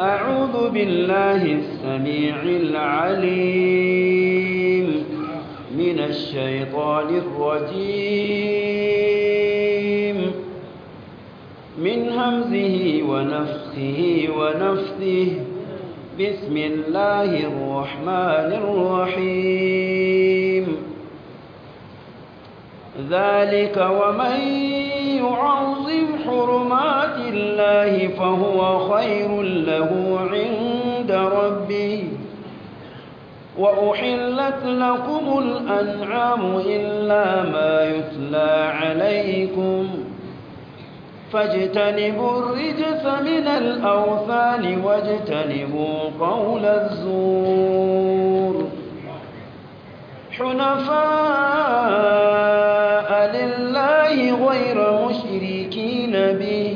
أعوذ بالله السميع العليم من الشيطان الرجيم من همزه ونفخه ونفثه بسم الله الرحمن الرحيم ذلك ومن يعظم حرمات الله فهو خير له عند ربه وأحلت لكم الأنعام إلا ما يتلى عليكم فاجتنبوا الرجس من الأوثان واجتنبوا قول الزور حنفاء لله غير مشركين به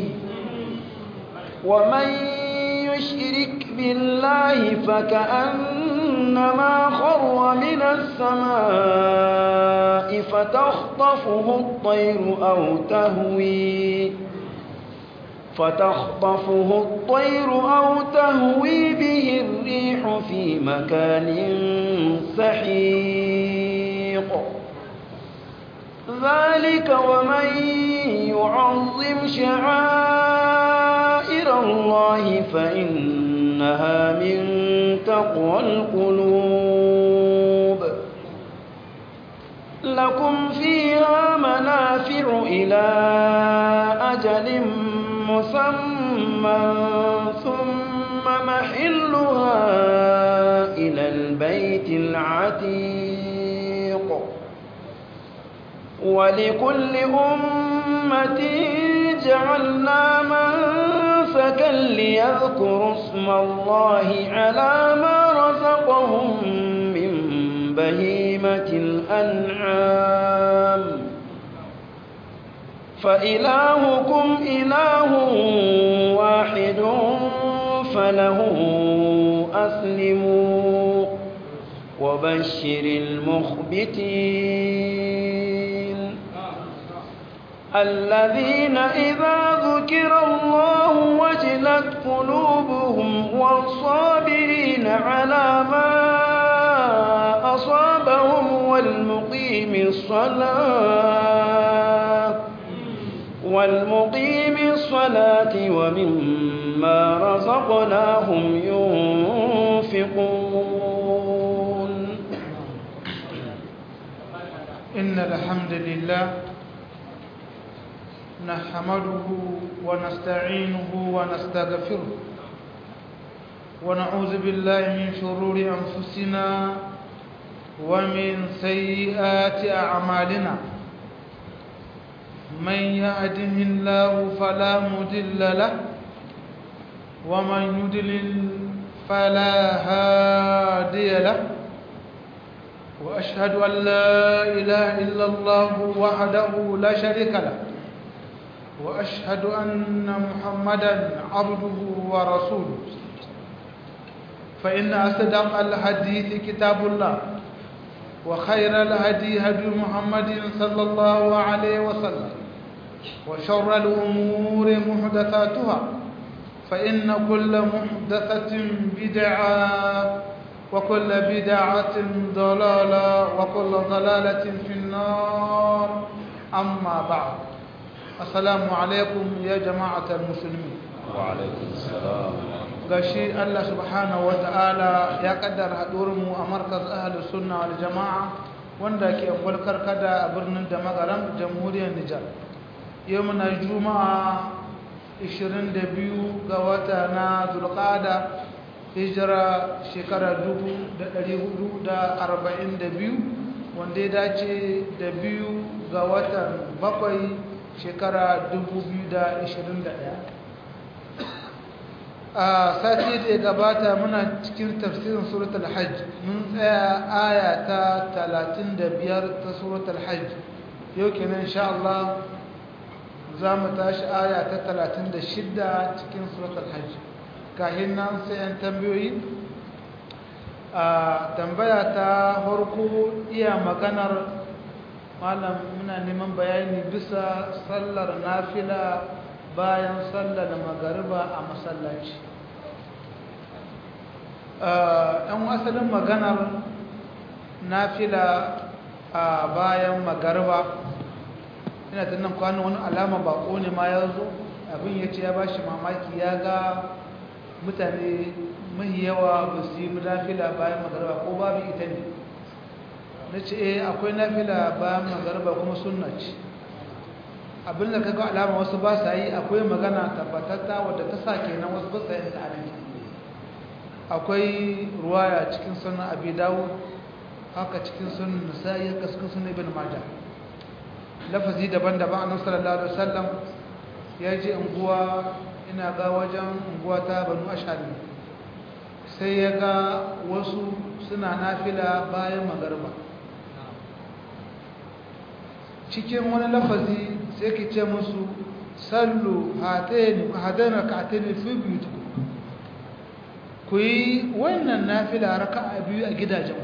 ومن يشرك بالله فكأنما خر من السماء فتخطفه الطير أو تهوي فتخطفه الطير أو تهوي به الريح في مكان سحيق ذلك ومن يعظم شعائر الله فإنها من تقوى القلوب لكم فيها منافع إلى أجل مسمى ثم محلها إلى البيت العتيق ولكل أمة جعلنا منسكا ليذكروا اسم الله على ما رزقهم من بهيمة الأنعام فإلهكم إله واحد فله أسلموا وبشر المخبتين الذين إذا ذكر الله وجلت قلوبهم والصابرين على ما أصابهم والمقيم الصلاة والمقيم الصلاة ومما رزقناهم ينفقون إن الحمد لله نحمده ونستعينه ونستغفره ونعوذ بالله من شرور أنفسنا ومن سيئات أعمالنا من يهده الله فلا مضل له ومن يضلل فلا هادي له واشهد ان لا اله الا الله وحده لا شريك له واشهد ان محمدا عبده ورسوله فان اصدق الحديث كتاب الله وخير الهدي هدي محمد صلى الله عليه وسلم وشر الأمور محدثاتها فإن كل محدثة بدعة وكل بدعة ضلالة وكل ضلالة في النار أما بعد السلام عليكم يا جماعة المسلمين وعليكم السلام gashi Allah subhanahu wata'ala ya kaddara mu a markaz ahlus sunna wal jama'a wanda ke kwalkar kada a birnin da magaram jamhuriyar Nijar yau muna juma'a 22 ga wata na zulqada hijira shekara 1442 wanda ya dace da biyu ga watan bakwai shekara 2021 a sati da ya gabata muna cikin tafsirin suratul hajj mun tsaya aya ta 35 ta suratul hajj yau kenan insha Allah za mu tashi aya ta 36 cikin suratul hajj kahin nan sai an tambayoyi a tambaya ta harko iya maganar malam muna neman bayani bisa sallar nafila bayan sallar magariba a masallaci ɗan asalin maganar nafila a bayan magarba ina tunan kwanan wani alama bako ne ma ya zo abin ya ce ya ba shi mamaki ya ga mutane mai yawa ba su yi nafila bayan magarba ko babu ita ne na ce eh akwai nafila bayan magarba kuma sunna ce abin da kaga alama wasu ba sa yi akwai magana tabbatatta wadda ta sa kenan wasu ba sa yin ta akwai ruwaya cikin sunan abi dawud haka cikin sunan nasa'i haka cikin sunan ibn majah lafazi daban-daban annabi sallallahu alaihi wasallam ya je unguwa ina ga wajen unguwa ta banu ashari sai ya ga wasu suna nafila bayan magarba cikin wani lafazi sai ki ce musu sallu hatayni hadana ka'atayni fi buyutikum ku yi wannan nafila raka'a biyu a gidajen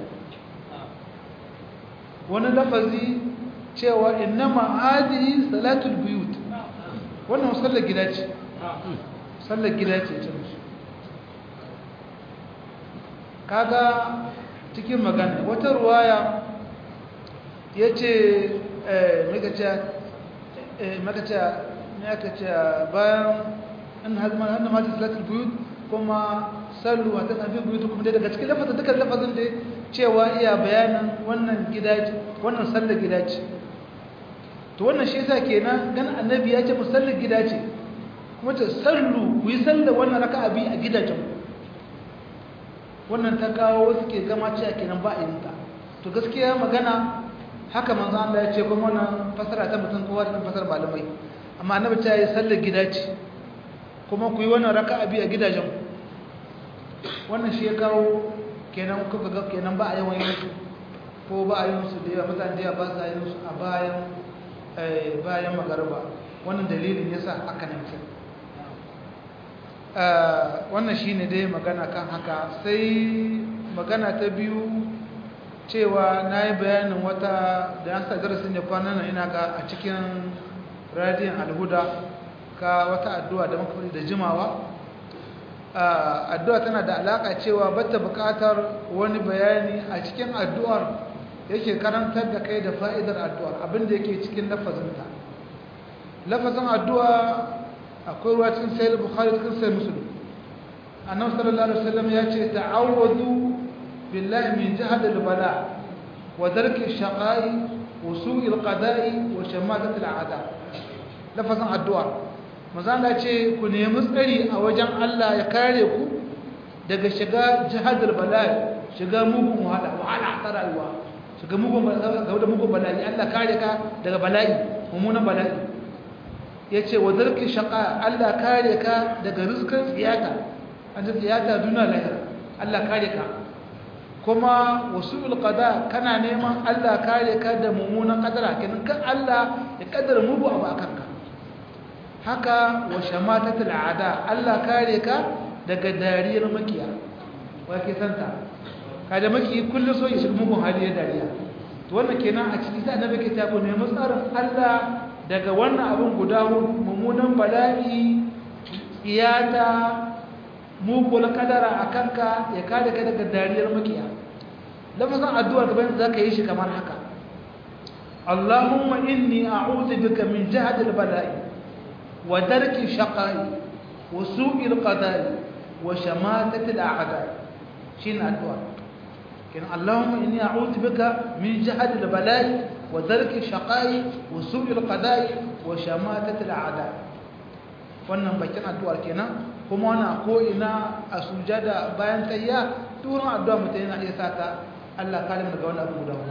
wani lafazi cewa innama hadihi salatul buyut wannan sallar gida ce sallar gida ce ce musu kaga cikin magana wata ruwaya ya ce makace bayan an hazman hannun mata salatul buyut kuma sallu a ta tafi buyut kuma dai daga cikin lafazin dukkan lafazin da cewa iya bayanin wannan gida ce wannan sallar gida ce to wannan shi yasa kenan gan annabi ya ce musallar gida ce kuma ta sallu ku yi sallar wannan raka'a bi a gidajen wannan ta kawo wasu ke gama cewa kenan ba a yin ta to gaskiya magana haka manzo Allah ya ce kuma wannan fasara ta mutum kowa da fasara malamai amma annabi ta yi sallar gida ce kuma ku yi wannan raka'a bi a gidajen wannan shi ya kawo kenan kuka ga kenan ba a yawan yin su ko ba a yin su da yawa mutane da yawa ba sa yin su a bayan bayan magarba wannan dalilin yasa aka nan ce wannan shine dai magana kan haka sai magana ta biyu cewa na yi bayanin wata da an sa darasin da kwanan nan ina ga a cikin radiyon alhuda ka wata addu'a da mafi da jimawa addu'a tana da alaƙa cewa bata buƙatar wani bayani a cikin addu'ar yake karantar da kai da fa'idar addu'ar abinda yake cikin lafazinta lafazin addu'a akwai ruwa cikin sayar bukhari cikin sayar musulun annan sallallahu alaihi wasallam ya ce ta'awwadu billahi min jihar bala wa darki shaƙa'i wa su'il qada'i wa shamatatul a'da lafazin addu'a mazala ce ku nemi tsari a wajen Allah ya kare ku daga shiga jihar bala shiga mugun wahala wahala ta rayuwa shiga mugun da mugun bala'i Allah kare ka daga bala'i mummunan bala'i yace wa darki shaqa Allah kare ka daga rizqin tsiyata an ta tsiyata duna lahira Allah kare ka kuma wasul qada kana neman Allah kare ka da mummunan kadara kenan kan Allah ya kaddara mugu abu akan ka haka wa shamatatul aada Allah kare ka daga dariyar makiya wa ke santa kada maki kullu so ya shiga mugun hali ya dariya to wannan kenan a cikin sai annabi ke ta ko ne tsarin Allah daga wannan abin guda mummunan bala'i iyata mugul kadara akanka ya kare ka daga dariyar makiya lafazin addu'ar gaban zaka yi shi kamar haka Allahumma inni a'udhu bika min jahdil bala'i wa darki shaqai wa su'il qada'i wa shamatatil a'da shin addu'a kin Allahumma inni a'udhu bika min jahdil bala'i wa darki shaqai wa su'il qada'i wa shamatatil a'da wannan bakin addu'ar kenan kuma wannan ko ina a sujada bayan tayya turin addu'a mutum yana iya sata Allah kare daga wannan abu guda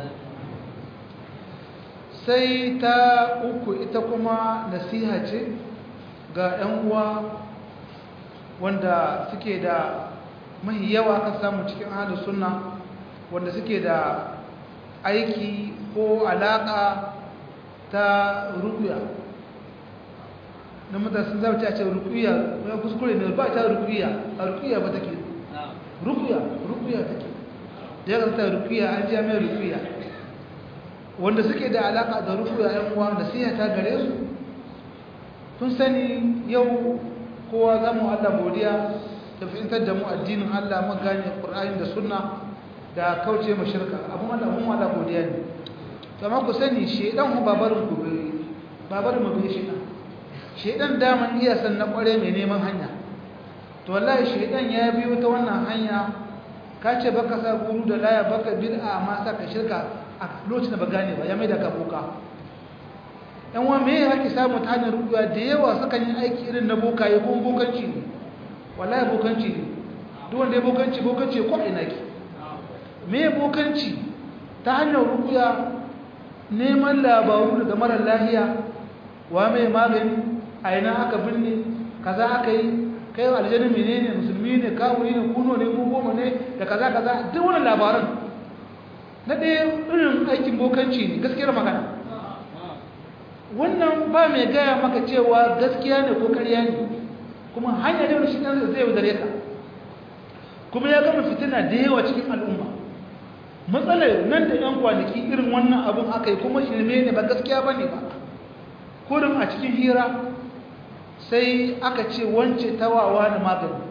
sai ta uku ita kuma nasiha ce ga 'yan uwa wanda suke da mahi yawa kan samu cikin ahalus sunna wanda suke da aiki ko alaka ta rukuya na mutane sun zama ce rukuya ya kuskure ne ba ta rukuya a rukuya ba take rukuya rukuya take da ya kanta rukuya an ji mai rukuya wanda suke da alaka da rukuya yan uwa da siya ta gare su kun sani yau kowa za mu Allah godiya da fahimtar da mu addinin Allah mun gane Qur'ani da sunna da kauce mu shirka abun Allah mun wala godiya ne to amma ku sani shedan mu babarin ku babarin mu bai shedan shedan daman iya san na kware mai neman hanya to wallahi shedan ya biyo ta wannan hanya ka ce baka sa guru da laya baka bid'a amma sa ka shirka a lokacin da ba gane ba ya mai da ka boka yan wa me yake samu ta hanyar rubuwa da yawa suka yi aiki irin na bokaye ko bokanci ne wallahi bokanci ne duk wanda ya bokanci bokanci ko ina ki me bokanci ta hanyar rubuwa neman labaru daga mara lahiya wa mai magani a ina aka binne kaza aka yi kai aljani menene musulmi ne kawuri ne kuno ne mu goma ne da kaza kaza duk wannan labaran na ɗaya irin aikin bokanci ne gaskiyar magana wannan ba mai gaya maka cewa gaskiya ne ko karya ne kuma hanyar da shi ɗan zai yaudare ka kuma ya gama fitina da yawa cikin al'umma matsalar nan da yan kwanaki irin wannan abin aka yi kuma shirme ne ba gaskiya ba ne ba kurin a cikin hira sai aka ce wance tawawa da magani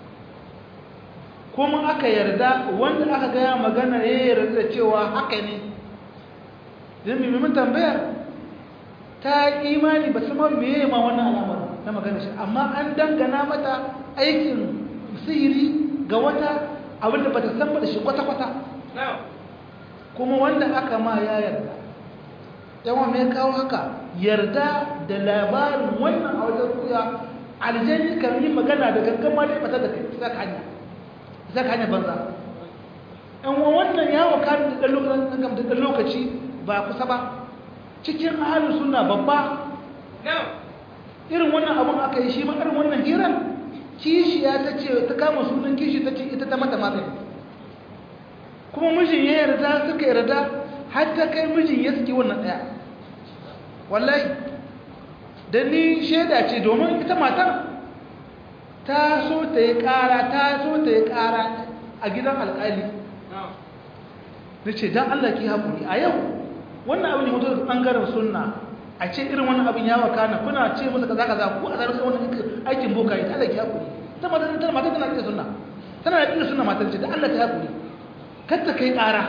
kuma aka yarda wanda aka gaya magana ya yarda da cewa haka ne don mimmin tambayar ta imani ba su ma meye ma wannan alamar na magana shi amma an dangana mata aikin sihiri ga wata abinda ba ta san da shi kwata-kwata kuma wanda aka ma ya yarda yawan mai kawo haka yarda da labarin wannan a wajen kuya aljani kan yi magana da gangan ma dai bata da kai za ka hanya za ka hanya banza yan wannan yawo kan da ɗan lokaci ba kusa ba cikin ahalin suna babba irin wannan abun aka yi shi ma irin wannan hirar kishiya ta ce ta kama sunan kishi ta ce ita ta mata magani kuma mijin ya yarda suka yarda har ta kai mijin ya suke wannan ɗaya wallahi da ni shaida ce domin ita matar ta so ta yi ƙara ta so ta yi ƙara a gidan alƙali na ce don allah ki haƙuri a yau wannan abin hoto da ɓangaren sunna a ce irin wannan abin ya wakana kuna ce masa kaza kaza ko a zarar sai wannan aikin boka yi ta Allah ki hakuri ta mata tana mata tana kira sunna tana da kira sunna matar ce da Allah ta hakuri kar ta kai ƙara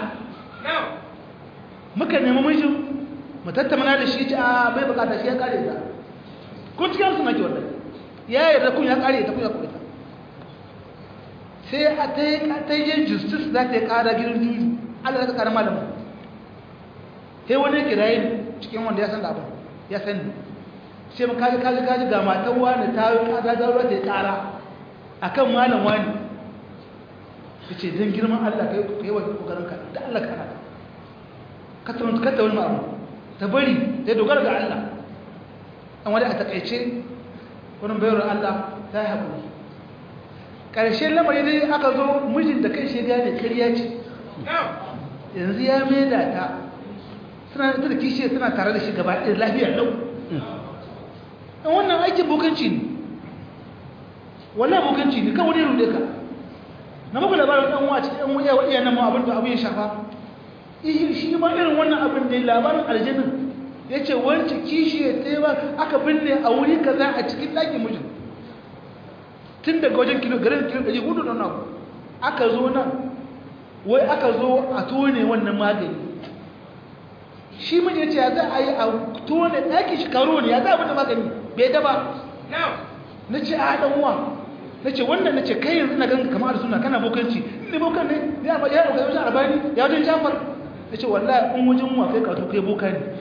muka nemi mijin mu tattauna da shi a bai bukata shi ya kare ta ko cikin sunna ke wannan ya yarda kun ya kare ta kun ya kare ta sai a ta yi ta yi justice za ta yi ƙara gidan juju Allah ya ƙara malamin sai wani kiraye ne cikin wanda ya san da abin ya sani sai mu kaji kaji kaji ga matan wani ta yi kaza da ruwa ta yi kara a kan malam wani ya ce don girman allah ka yi wa kokarin ka da allah ka hana ka ta wani ma'amu ta bari ta dogara ga allah an wani a takaice wani bayar allah ta yi haƙuri ƙarshen lamari dai aka zo mijin da kai shi gane karya ce yanzu ya maida ta suna da kishi suna tare da shi gaba ɗaya lafiya lau ɗan wannan aikin bokanci ne wala bokanci ne kan wani rude ka na muku labarin ɗan wace ɗan wuya wa iyanan mu abin da abu ya shafa shi ma irin wannan abin da labarin aljanin ya ce wance kishi ya ta ba aka binne a wuri kaza a cikin ɗakin mijin tun daga wajen kilo garin kilo ɗari hudu da nan aka zo nan wai aka zo a tone wannan magani shi miji ce ya za a yi a tone ɗaki shi karo ne ya za a bude magani bai daba na ce a haɗin uwa na ce wannan na ce kai yanzu na ganga kamar suna kana bokanci ne bokan ne ya ba ya ɗauka wajen albani ya wajen jafar na ce wallahi in wajen uwa kai kato kai boka ne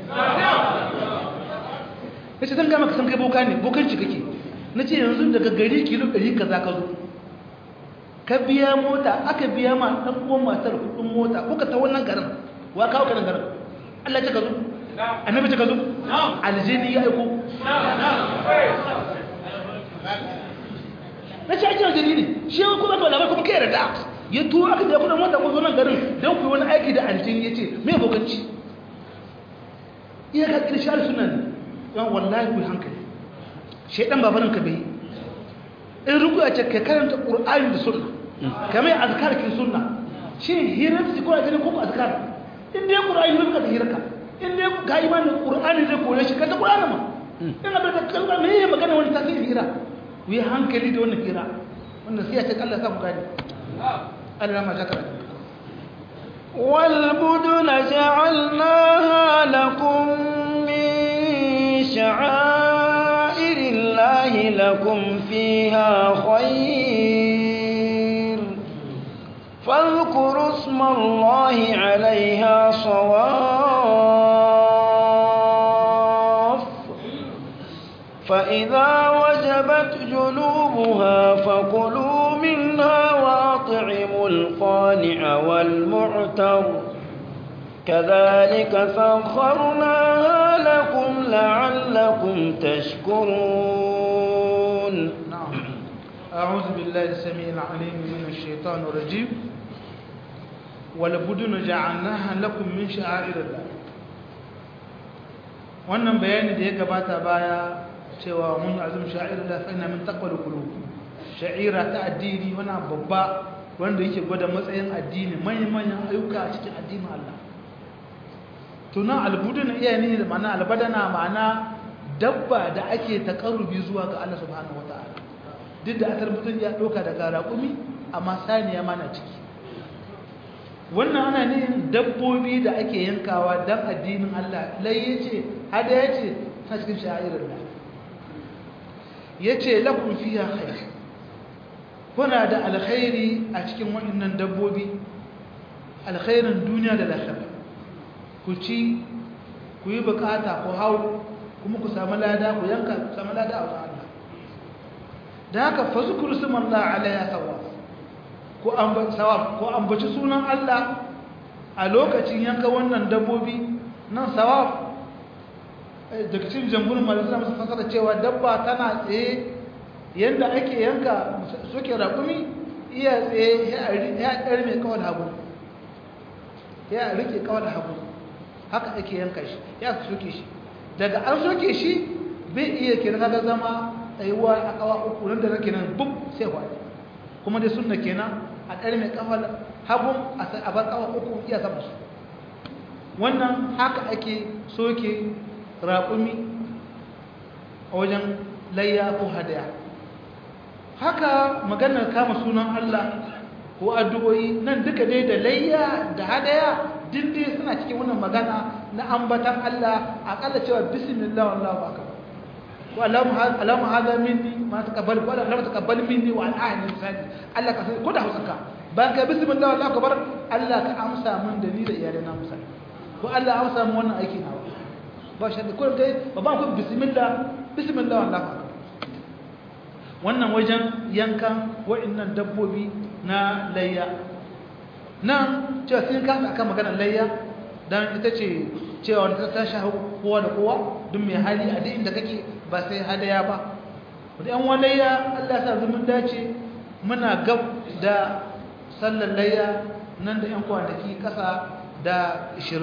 na ce zan gama ka san kai boka ne bokanci kake na ce yanzu daga gari kilo ɗari ka za ka zo ka biya mota aka biya ma ɗan uwan matar kuɗin mota kuka ta wannan garin wa kawo ka nan garin Allah ce ka zo annabi ce ka zo aljini ya aiko na ce ake aljini ne shi yau kuma ka labar kuma kai yarda ya tuwo aka biya kudin mota ko zo nan garin don ku yi wani aiki da aljini ya ce me bokanci iya ka ƙirshe suna ne don wallahi ku hankali shaidan babanin ka bai in ruku a ce ka karanta ƙur'ani da sunna kamar azkarkin sunna shi hirar su ko a gani ko azkar in dai qur'ani ne ka hirka in dai ka imanin qur'ani zai kore shi ka ta qur'ani ma in abin da kalma me ya magana wani tasiri hira ku yi hankali da wannan hira wannan sai ta Allah sa mu gani Allah ma shakara والبدن جعلناها لكم من شعائر الله لكم فيها خير فاذكروا اسم الله عليها صواف فإذا وجبت جنوبها فكلوا منها وأطعموا القانع والمعتر كذلك سخرناها لكم لعلكم تشكرون نعم أعوذ بالله السميع العليم من الشيطان الرجيم والبدن جعلناها لكم من شعائر الله wannan bayani da ya gabata baya cewa mun azum sha'ir da fa inna min taqwal qulub sha'ira ta addini wani babba wanda yake gwada matsayin addini manyan manyan ayyuka a cikin addinin Allah tuna albudun iya ne da ma'ana albadana ma'ana dabba da ake takarrubi zuwa ga Allah subhanahu wataala duk da asar mutum ya doka daga raƙumi amma saniya mana ciki wannan ana ne dabbobi da ake yankawa don addinin Allah lai yace hada yace ta cikin sha'irar Allah yace lakum fiha khair kuna da alkhairi a cikin waɗannan dabbobi alkhairin duniya da lahira ku ci ku yi bukata ku hau kuma ku samu lada ku yanka ku samu lada a wajen Allah da haka fa zikru sumallahi alayha sawaf ko sawaf ko ambaci sunan Allah a lokacin yanka wannan dabbobi nan sawaf daga cikin jamhurin malamai masu fasara cewa dabba tana tsaye yadda ake yanka suke raƙumi iya tsaye ya ɗari mai kawai hagu ya rike kawai hagu haka ake yanka shi ya soke shi daga an soke shi bai iya kira ga zama tsayuwa a kawa uku nan da nake nan bub sai wani kuma dai sunna kenan a ɗari mai kawai hagun a bar kawa uku iya sama su wannan haka ake soke raƙumi a wajen layya ko hadaya haka maganar kama sunan Allah ko addu'o'i nan duka dai da layya da hadaya dindin suna cikin wannan magana na ambatan Allah akalla cewa bismillah wallahu akbar ko alamu hada minni ma taqabbal ko alamu taqabbal minni wa al'ahni misali Allah ka ko da hausanka bayan ka bismillah wallahu akbar Allah ka amsa min da ni da iyalai na misali ko Allah amsa min wannan aiki na ba shi da kullum dai ba ba ku bismillah bismillah wallahu akbar wannan wajen yankan wa'annan dabbobi na layya nan cewa sun kasa akan maganar layya don ita ce cewa wanda ta shahu kowa da kowa duk mai hali a duk inda kake ba sai hadaya ba wadda yan wani layya allah sa zumun dace muna gab da sallar layya nan da yan kwanaki kasa da 20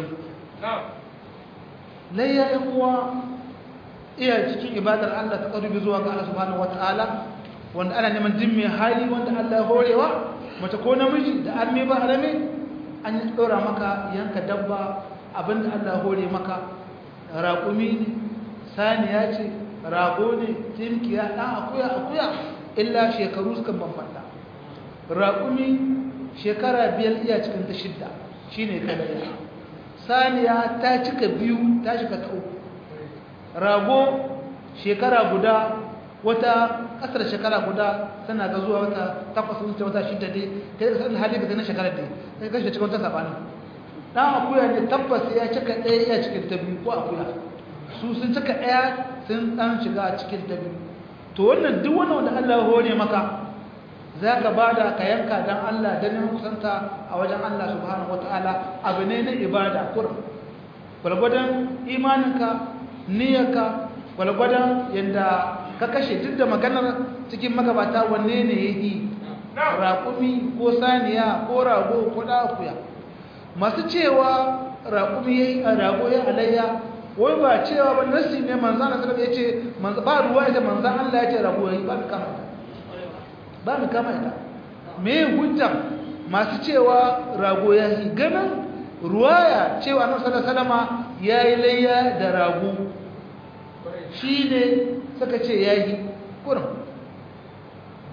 layya yan uwa iya cikin ibadar allah ta ƙarubi zuwa ga allah subhanahu wata'ala wanda ana neman jin mai hali wanda allah ya horewa mace ko namiji da arme ba arame an yi ɗora maka yanka dabba abinda Allah hore maka raƙumi ne saniya ce rago ne timkiya ɗan akuya akuya illa shekaru suka bambanta raƙumi shekara biyar iya cikin ta shidda shi ne kalaya saniya ta cika biyu ta shiga ta uku rago shekara guda wata kasar shekara guda tana ga zuwa wata takwas wuce wata shida dai kai da sanin hali ga na shekara dai kai kashe cikin wata sabanin dan akuya ne tabbas ya cika ɗaya iya cikin ta biyu ko akuya su sun cika ɗaya sun dan shiga cikin ta biyu to wannan duk wannan wanda Allah ya hore maka za ka ba da ka yanka don Allah don yin kusanta a wajen Allah subhanahu wataala abu ne na ibada kurum gwalgwadon imaninka niyyarka gwalgwadon yadda ka kashe duk da maganar cikin magabata wanne ne ya yi raƙumi ko saniya ko rago ko ɗakuya masu cewa raƙumi ya yi a rago ya alayya wai ba cewa ba nasi ne manzan na sarrafa ya ce ba ruwa ya ce manzan Allah ya ce rago ya yi ba mu kama ita ba mu kama ita me hujjar masu cewa rago ya yi ganin ruwaya cewa na salama ya yi layya da rago shi ne suka ce ya yi kurin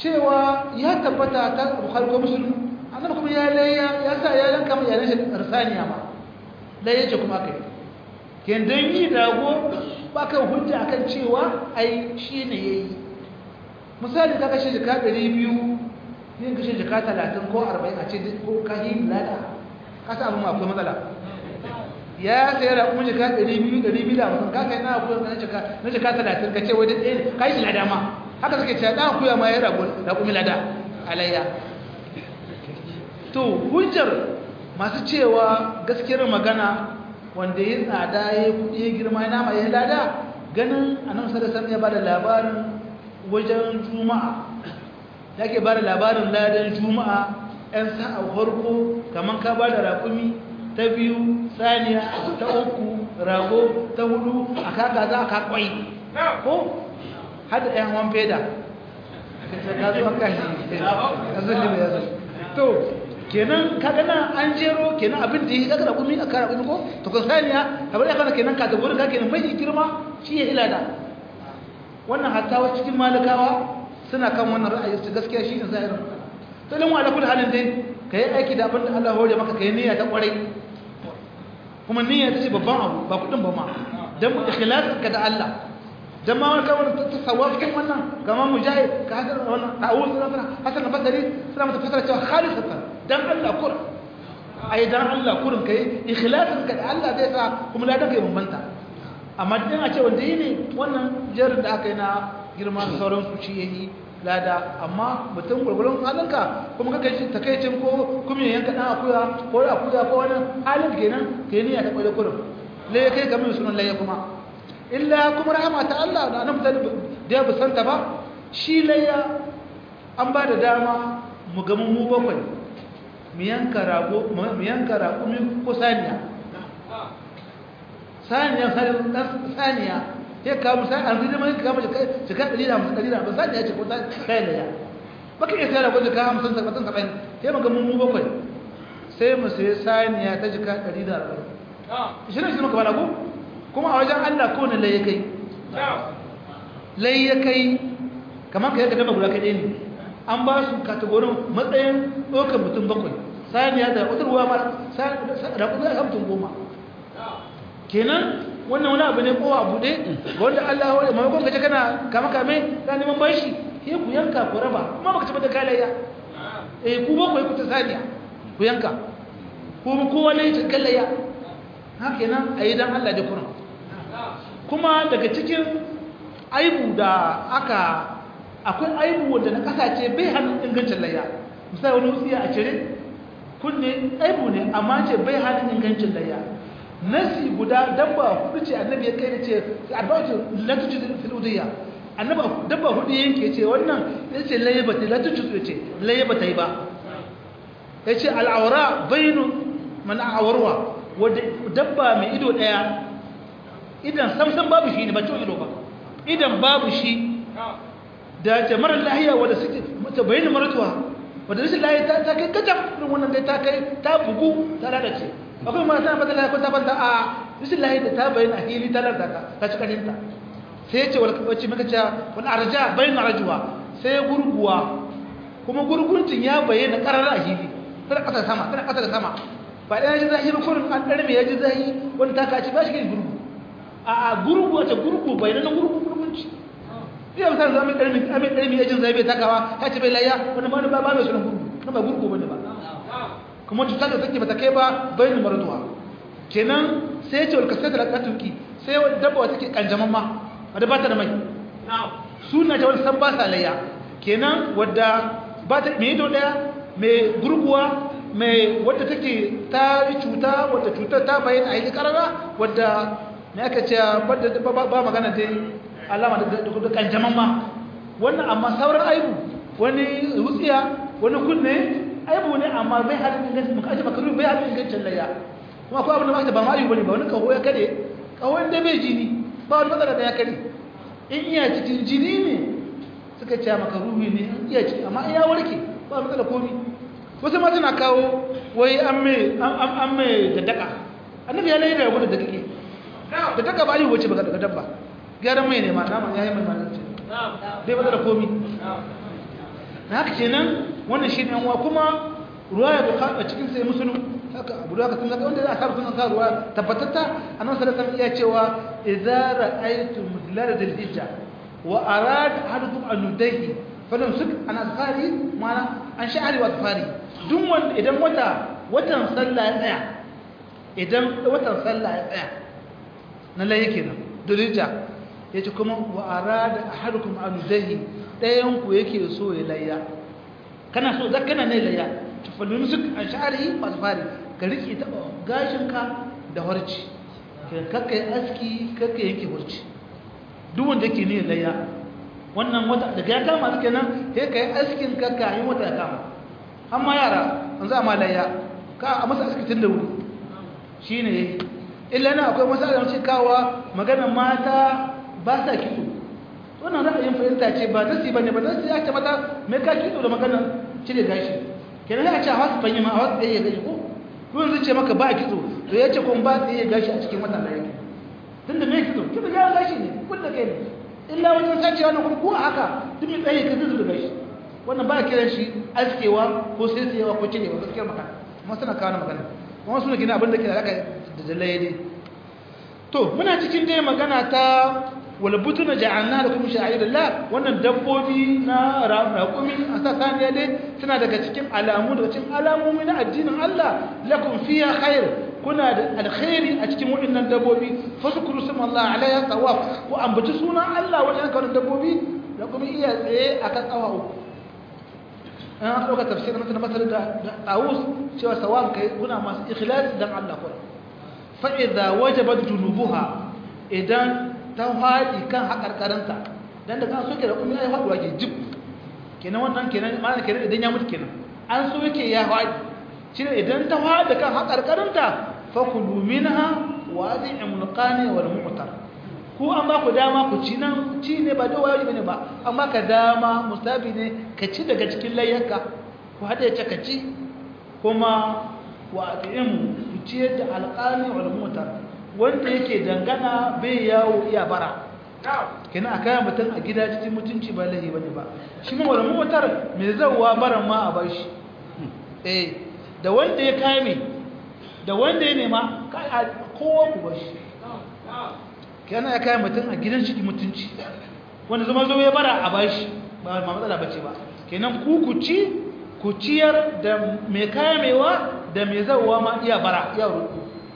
cewa ya tabbata ta bukhari ko muslim annabi kuma ya layya ya sa ya yanka mai yaran shi arsaniya ma layya ce kuma kai ken dan yi dago ba kan hujja akan cewa ai shine yayi misali ka kashe jika 200 yin kashe jika 30 ko 40 a ce ko kahin lada kasa abin akwai matsala ya sayar da kuma jika 200 250 ka kai na akwai na jika na jika 30 ka ce wai da ɗaya kai shi lada ma haka suke cewa dan akuya ma ya rabu da kuma lada alayya to hujjar masu cewa gaskiyar magana wanda ya tsada ya kudi ya girma ya nama ya lada ganin annabi sallallahu alaihi ya bada labarin wajen juma'a yake bada labarin ladan juma'a ɗan sa'a farko kaman ka bada raƙumi ta biyu saniya ta uku rago ta hudu a kaga za ka kwai ko hada ɗan hawan feda ka zo an kashi a zulli ya zo to kenan kaga nan an jero kenan abin da yi kaga da kumi a kara kumi ko to kan saniya kamar ya kana kenan kaga gurin ka kenan mai girma shi ya ilada wannan hatta wa cikin malikawa suna kan wannan ra'ayi su gaskiya shi ne zahirin to dan wala kullu halin dai kai aiki da abin da Allah hore maka kai niyya ta kwarai kuma niyya ta ce babban abu ba kudin ba ma dan ikhlasin ka da Allah dan ma wani kawai ta tasawuf kin wannan gama mujahid ka hadar wannan ta'awuz na hasan basri suna mata fasara cewa khalisatan dan Allah kur ai dan Allah kurin kai ikhlasin ka da Allah zai sa kuma ladan kai bambanta amma dan a ce wanda yi ne wannan jarin da aka yi na girma da sauran su shi yayi lada amma mutum gurgurun halinka kuma ka kai shi takeicin ko kuma yanka dan akuya ko akuya ko wani halin kenan kai ne ya taɓa da kurin lai kai kamar sunan laye kuma illa kuma rahama ta Allah da nan da ya busanta ba shi layya an ba da dama mu ga mu bakwai mu yanka rago mu yanka rago ko saniya saniya saniya ya kawo misali an zai mai kama jika ɗari da hamsin ɗari da hamsin saniya ce ko ta kayan layya baka iya sayar da ko jika hamsin saba'in saba'in sai mu ga mu bakwai sai mu sayi saniya ta jika ɗari da arba'in ishirin shi muka bada ko kuma a wajen Allah ko ne lai kai lai ya kai kamar ka yi kadama guda kaɗai ne an ba su katagorin matsayin ɗaukar mutum bakwai saniya da wata ruwa mara da kudu a mutum goma kenan wannan wani abu ne kowa buɗe wanda Allah wani maimakon gaje kana kama kame ka neman bashi sai ku yanka ku raba kuma baka ci da kalayya eh ku bakwai ku ta saniya ku yanka ku kowa ne ta kalayya haka nan a yi don Allah da kuna kuma daga cikin aibu da aka akwai aibu wanda na kasace bai hannun ingancin layya misali wani wutsiya a cire kunne aibu ne amma ce bai hannun ingancin layya nasi guda dabba hudu ce annabi ya kai da ce arba'atu latuju fil udiyya annabi dabba hudu yanke ce wannan yace layya bata latuju ce layya bata yi ba yace al'awra bainu man a'warwa wadda dabba mai ido ɗaya idan samsan babu shi ne ba ciwo ido ba idan babu shi da jama'ar lahiya wadda suke ta bayyana maratuwa wadda rashin lahiya ta ta kai kacaf irin wannan dai ta kai ta bugu ta lalace akwai ma tana fata lahiya ko ta fanta a rashin lahiya da ta bayyana a hili ta lalata ta ci kaninta sai ce wacce muka ce wani arja bayyana rajuwa sai gurguwa kuma gurguncin ya bayyana karar a hili tana ƙasa sama tana ƙasa da sama ba ɗaya ji zahiri kurin an ɗarme ya ji zahiri wani ta kaci ba shi gani gurgu a a gurgu a ce gurgu bai nan gurgu gurgunci iya misali zama ɗarme amin ɗarme ya jin zai bai takawa ta ce bai layya wani ba ba ba mai sunan gurgu na ba gurgu bane ba kuma cuta da take bata kai ba bai ni marduwa kenan sai ya ce walka sai da lakatuki sai dabba wata ke kanjaman ma wadda ba ta da mai suna ta wani san ba sa layya kenan wadda ba ta mai ido ɗaya mai gurguwa mai wadda take ta yi cuta wadda cutar ta bayan a yi karara wadda ne aka ce ba magana ta alama da kanjaman ma wannan amma sauran aibu wani wutsiya wani kunne aibu ne amma bai halin ingancin muka aji makaru bai halin ingancin layya kuma akwai abin da mata ba ma aibu ne ba wani kaho ya kare kaho inda bai jini ba wani matsala da ya kare in iya cikin jini ne suka ce makaru ne in iya ciki amma in ya warke ba matsala komi wasu ma suna kawo wai an mai da daka annabi ya layi da rabu da kake da daka ba yi wace ba daga dabba gyaran mai ne ma nama ya yi mai mana ce bai ba da komi na haka kenan wannan shi ne wa kuma ruwa ya buka a cikin sai musulun haka abu da haka sun zaka wanda za a samu sunan ruwa tabbatatta a nan salatan iya cewa idza ra'aytum mudlala dal hijja wa arad ahadukum an yudahi falan suk an azfari mana an sha'ari wa azfari duk wanda idan wata watan sallah ya tsaya idan watan sallah ya tsaya na laye kenan dulija yace kuma wa arada ahadukum an yudahi dayan ku yake so ya layya kana so zakana ne layya tufallun suk an sha'ari wa azfari ka rike ta gashinka da harci kakka yi aski kakka yanke harci duk wanda yake ne layya wannan wata daga ya kama suke nan sai ka yi askin kakka yi wata ya kama amma yara an za ma layya ka a masa aski tun da wuri shi ne illa na akwai masu alamci kawa magana mata ba sa kitso wannan ra'ayin fahimta ce ba nasi ba ne ba nasi ya ce mata mai ka kitso da magana cire gashi kenan ya ce a wasu fanyima a wasu ɗaya gashi ko ruwan zai ce maka ba a kitso to ya ce kuma ba tsaye gashi a cikin watan da yake tun da mai kitso kitso ya gashi ne kulla kai ne illa wajen sace wannan kuma ko a haka duk mai tsaye ka zuzu da gashi wannan ba a kiran shi askewa ko sai tsayewa ko cirewa gaskiyar magana kuma suna kawo magana kuma suna gina abin da ke da alaka da jallaye ne to muna cikin dai magana ta wal butuna ja'alna lakum sha'irillah wannan dabbobi na raƙumi a sa saniya dai suna daga cikin alamu daga cikin alamomi na addinin Allah lakum fiha khair kuna da alkhairi a cikin waɗannan dabbobi fazkuru smallahi alayha tawaf ku ambaci sunan Allah wajen kan dabbobi da kuma iya tsaye akan tsawa uku an aka ɗauka tafsirin na masar da tawus cewa sawab kai kuna masu ikhlas dan Allah kuma fa idza wajabat junubuha idan ta faɗi kan haƙarƙaranta don da kan soke da kuma ya faɗuwa ke jib kenan wannan kenan ma'ana kenan idan ya mutu kenan an soke ya faɗi shi ne idan ta faɗi kan haƙarƙaranta fakulu minha wa zai imulƙani wal mu'tar ku an ba ku dama ku ci nan ci ne ba da wajibi ne ba amma ka dama mustabi ne ka ci daga cikin layyanka ku haɗa ya ka ci kuma wa ati'imu ku ciyar da alƙani wal mu'tar wanda yake dangana bai yawo iya bara kina a kayan mutum a gida cikin mutunci ba lahi bane ba shi ma wani motar mai zauwa baran ma a bashi eh da wanda ya kame da wanda ya nema kowa ku bashi kina ya kayan mutum a gidan cikin mutunci wanda zama zo ya bara a bashi ba ma matsala bace ba kenan ku ku ci ku ciyar da mai kamewa da mai zauwa ma iya bara iya roƙo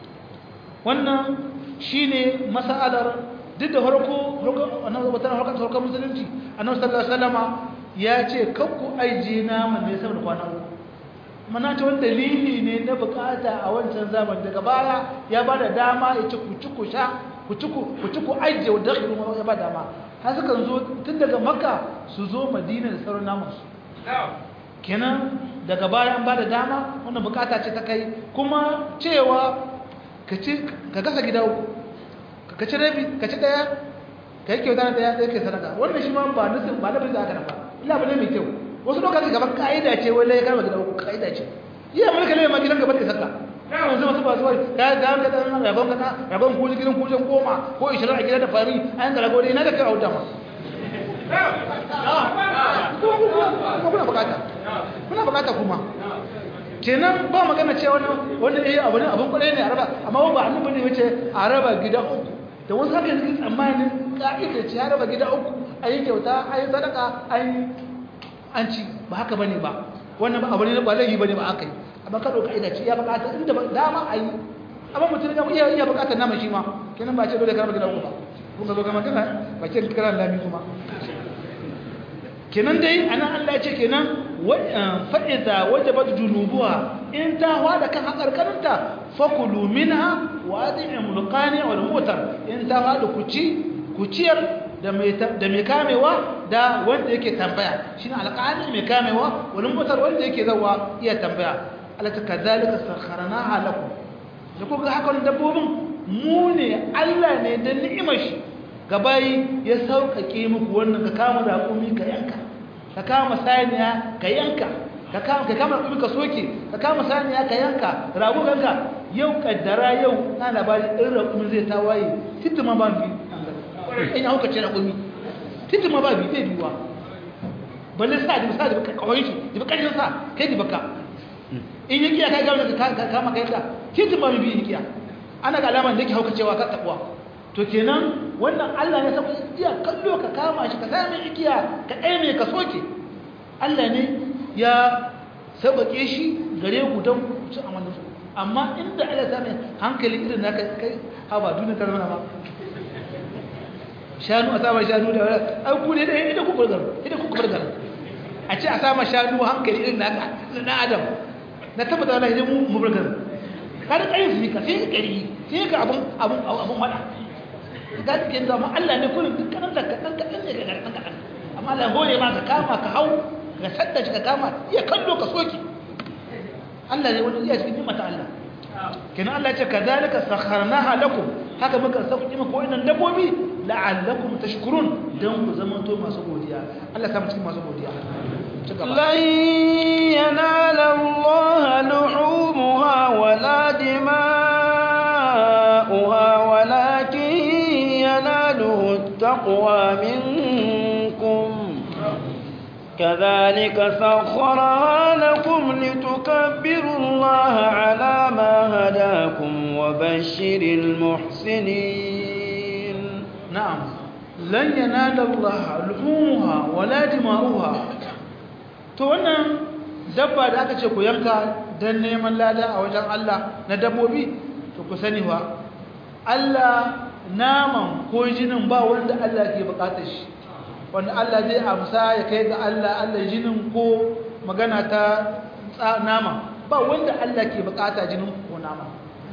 wannan shi ne masa'adar duk da harko wata harkar harkar musulunci annabi sallallahu alaihi wasallama ya ce kakku aije nama ne saboda kwana uku mana ta wani dalili ne na bukata a wancan zaman daga baya ya ba da dama ya ci kuci ku sha kuci ku aije wadda ya ba dama har suka zo tun daga makka su zo madina da sauran namansu kenan daga baya an ba da dama wannan bukata ce ta kai kuma cewa ka gasa gida uku ka ci rabi ka ci daya ka yi kyauta na daya ɗaya kai sadaka wannan shi ma ba nufin ba nufin da aka nafa illa ba ne mai kyau wasu lokaci gaban ka'ida ce wai lai karma gida uku ka'ida ce iya mulka lai ma gidan gaba da saka yanzu masu ba su wai ka ga ka dan rabon ka rabon ko gidan kujen goma ko 20 a gida da fami an ga rago dai na da kai auta ma kuna bukata kuna bukata kuma kenan ba magana ce wani wani eh abu ne abun kwarai ne a raba amma ba annabi ne yace a raba gida uku da wasu haka suke tsammanin ka'ida ce a raba gida uku a yi kyauta a yi sadaka an an ci ba haka bane ba wannan ba abu ne ba laifi bane ba aka yi amma ka dauka ka'ida ce ya bukata inda dama a yi amma mutum ya iya iya bukatar nama shi ma kenan ba ce dole ka raba gida uku ba kun ga zo kama kana ba ce kiran lami kuma kenan dai anan Allah ya ce kenan fa'iza wajabat junubuha in ta wada kan hakarkarinta fakulu minha wa ad'imul qani wal mutar in ta wada kuci kuciyar da mai da mai kamewa da wanda yake tambaya shine alqani mai kamewa wal mutar wanda yake zawa iya tambaya alata kadhalika sakharnaha lakum da kuka haka dabbobin mu ne Allah ne da ni'imar shi gabayi ya sauƙaƙe muku wannan ka kama raƙumi ka yanka ka kama saniya ka yanka ka kama raƙumi ka soke ka kama saniya ka yanka rago ganka yau kaddara yau na labari ɗin raƙumi zai ta waye titima ba bi in ya hauka ce raƙumi titima ba bi zai biwa balle sa da sa da kawai shi da bakin sa kai da baka in yi kiya kai ga ka kama kai da kitin ba mu bi kiya ana ga alama da yake hauka cewa ka takwa to kenan wannan Allah ne saboda iya kallo ka kama shi ka sami igiya ka aime ka soke Allah ne ya sabake shi gare ku don ku ci amanar su amma inda Allah ta mai hankali irin naka kai ha ba duniya ta zama ba shanu a sama shanu da wani an ku ne da idan ku burgar idan ku burgar a ce a sama shanu hankali irin naka na adam na tabbata wala idan mu mu burgar ka da kai fi ka sai ka kari sai ka abun abun abun wada ga cikin zama Allah ne kullum dukkanin da kadan kadan ne ga kadan kadan amma Allah hore ma ka kama ka hau ka sadda shi ka kama iya kallo ka soki Allah ne wani iya cikin nimata Allah kenan Allah ya ce kadhalika sakharnaha lakum haka muka sauki muku wannan dabbobi la'allakum tashkurun dan ku zama to masu godiya Allah ya cikin masu godiya lan yanala Allah luhumha wala dima'uha walakin yanaluhu at-taqwa minkum كذلك سخرها لكم لتكبروا الله على ما هداكم وبشر المحسنين نعم لن ينال الله لحومها ولا دماؤها to wannan dabba da aka ce ku yanka don neman lada a wajen Allah na dabbobi to ku sani wa Allah naman ko jinin ba wanda Allah ke bukatar shi wanda Allah zai amsa ya kai ga Allah Allah jinin ko magana ta nama ba wanda Allah ke bukata jinin ko nama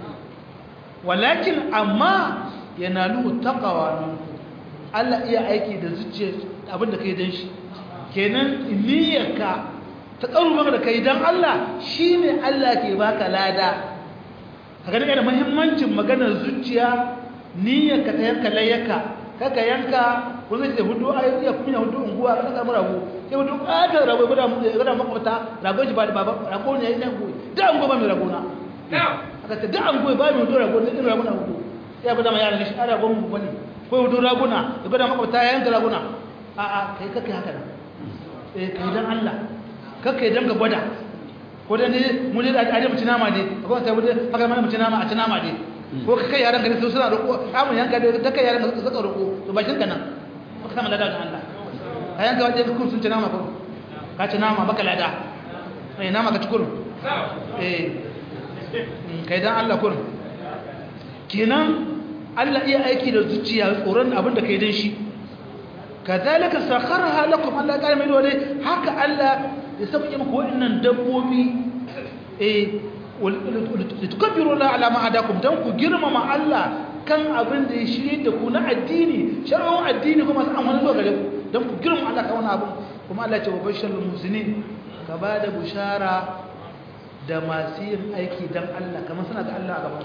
walakin amma yanalu taqwa minku Allah iya aiki da zuciya abinda kai dan shi kenan niyyarka ta karu maka da kai dan Allah shine Allah ke baka lada kaga ne da muhimmancin maganar zuciya niyyarka ta yanka layyaka kaka yanka ko zai da hudu ayi iya kunya hudu unguwa ka samu rago sai hudu ƙatar rago guda mu guda makwabta rago shi ba da baba rago ne yayin goyi da an goba mai rago na aka ce da an goyi ba mai hudu rago ne irin rago na hudu ya bada ma yaran shi ara gomu bane ko hudu raguna da guda makwabta ya yanka raguna a a kai kake haka nan eh kai dan Allah kake dan ka gwada ko da ne mu ne da aje mu ci nama ne ko sai mu haka mana mu ci nama a ci nama ne ko kai yaran ka ne suna roƙo amun yanka da kai yaran ka suka roƙo to bashin ka nan baka sama lada ga Allah ka yanka waje kun sun ci nama ko ka ci nama baka lada eh nama ka ci kurun eh kai dan Allah kurun kenan Allah iya aiki da zuciya tsoron abin da kai dan shi kazalika sakharaha lakum Allah ya mai dole haka Allah ya sauke muku wannan dabbobi eh litukabbiru la ala ma hadakum dan ku girmama Allah kan abin da ya shirye da ku na addini shar'un addini kuma an wani zuwa gare ku dan ku girmama Allah kan wannan abin kuma Allah ya ce wa bashirul muslimin ka ba da bushara da masu yin aiki dan Allah kamar suna ga Allah a gaban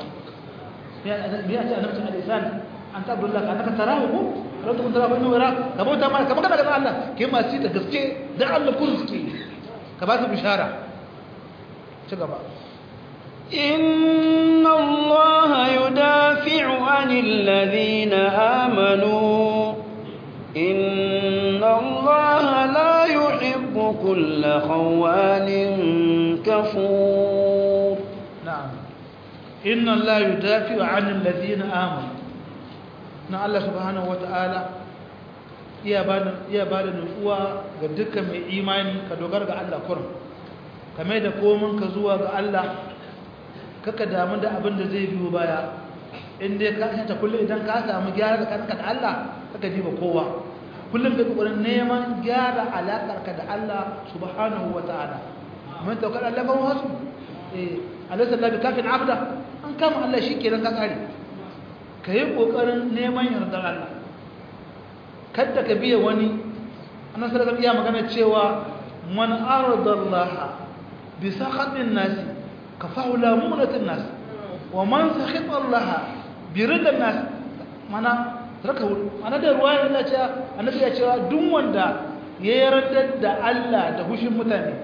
ya ce annabi al-insan an ta abdullah ka naka tarahu ko kalau tukun tarahu inna wara ka bauta ma kamar kana ga Allah ke masu da gaske da Allah kun suke ka ba su bushara ci gaba إن الله يدافع عن الذين آمنوا إن الله لا يحب كل خوان كفور نعم إن الله يدافع عن الذين آمنوا na Allah subhanahu wata'ala iya bada iya bada nutsuwa ga dukkan mai imani ka dogara ga Allah kurum kame da komin ka zuwa ga Allah kaka damu da abin da zai biyo baya in dai ka kanta kullum idan ka samu gyara da kanka da Allah kaka diba kowa kullum kai kokarin neman gyara alakar ka da Allah subhanahu wata'ala mun tawakkal Allah ba wasu eh alaysa Allah bi kafin abda an kama Allah shikenan ka kare ka yi ƙoƙarin neman yardar Allah kadda ka biya wani annan sadakar iya magana cewa man aradallaha bi sakhatin nasi ka faula munatin nasi wa man sakhita Allah bi ridan nasi mana raka ana da ruwaya Allah ce annabi ya cewa duk wanda ya yarda da Allah da hushin mutane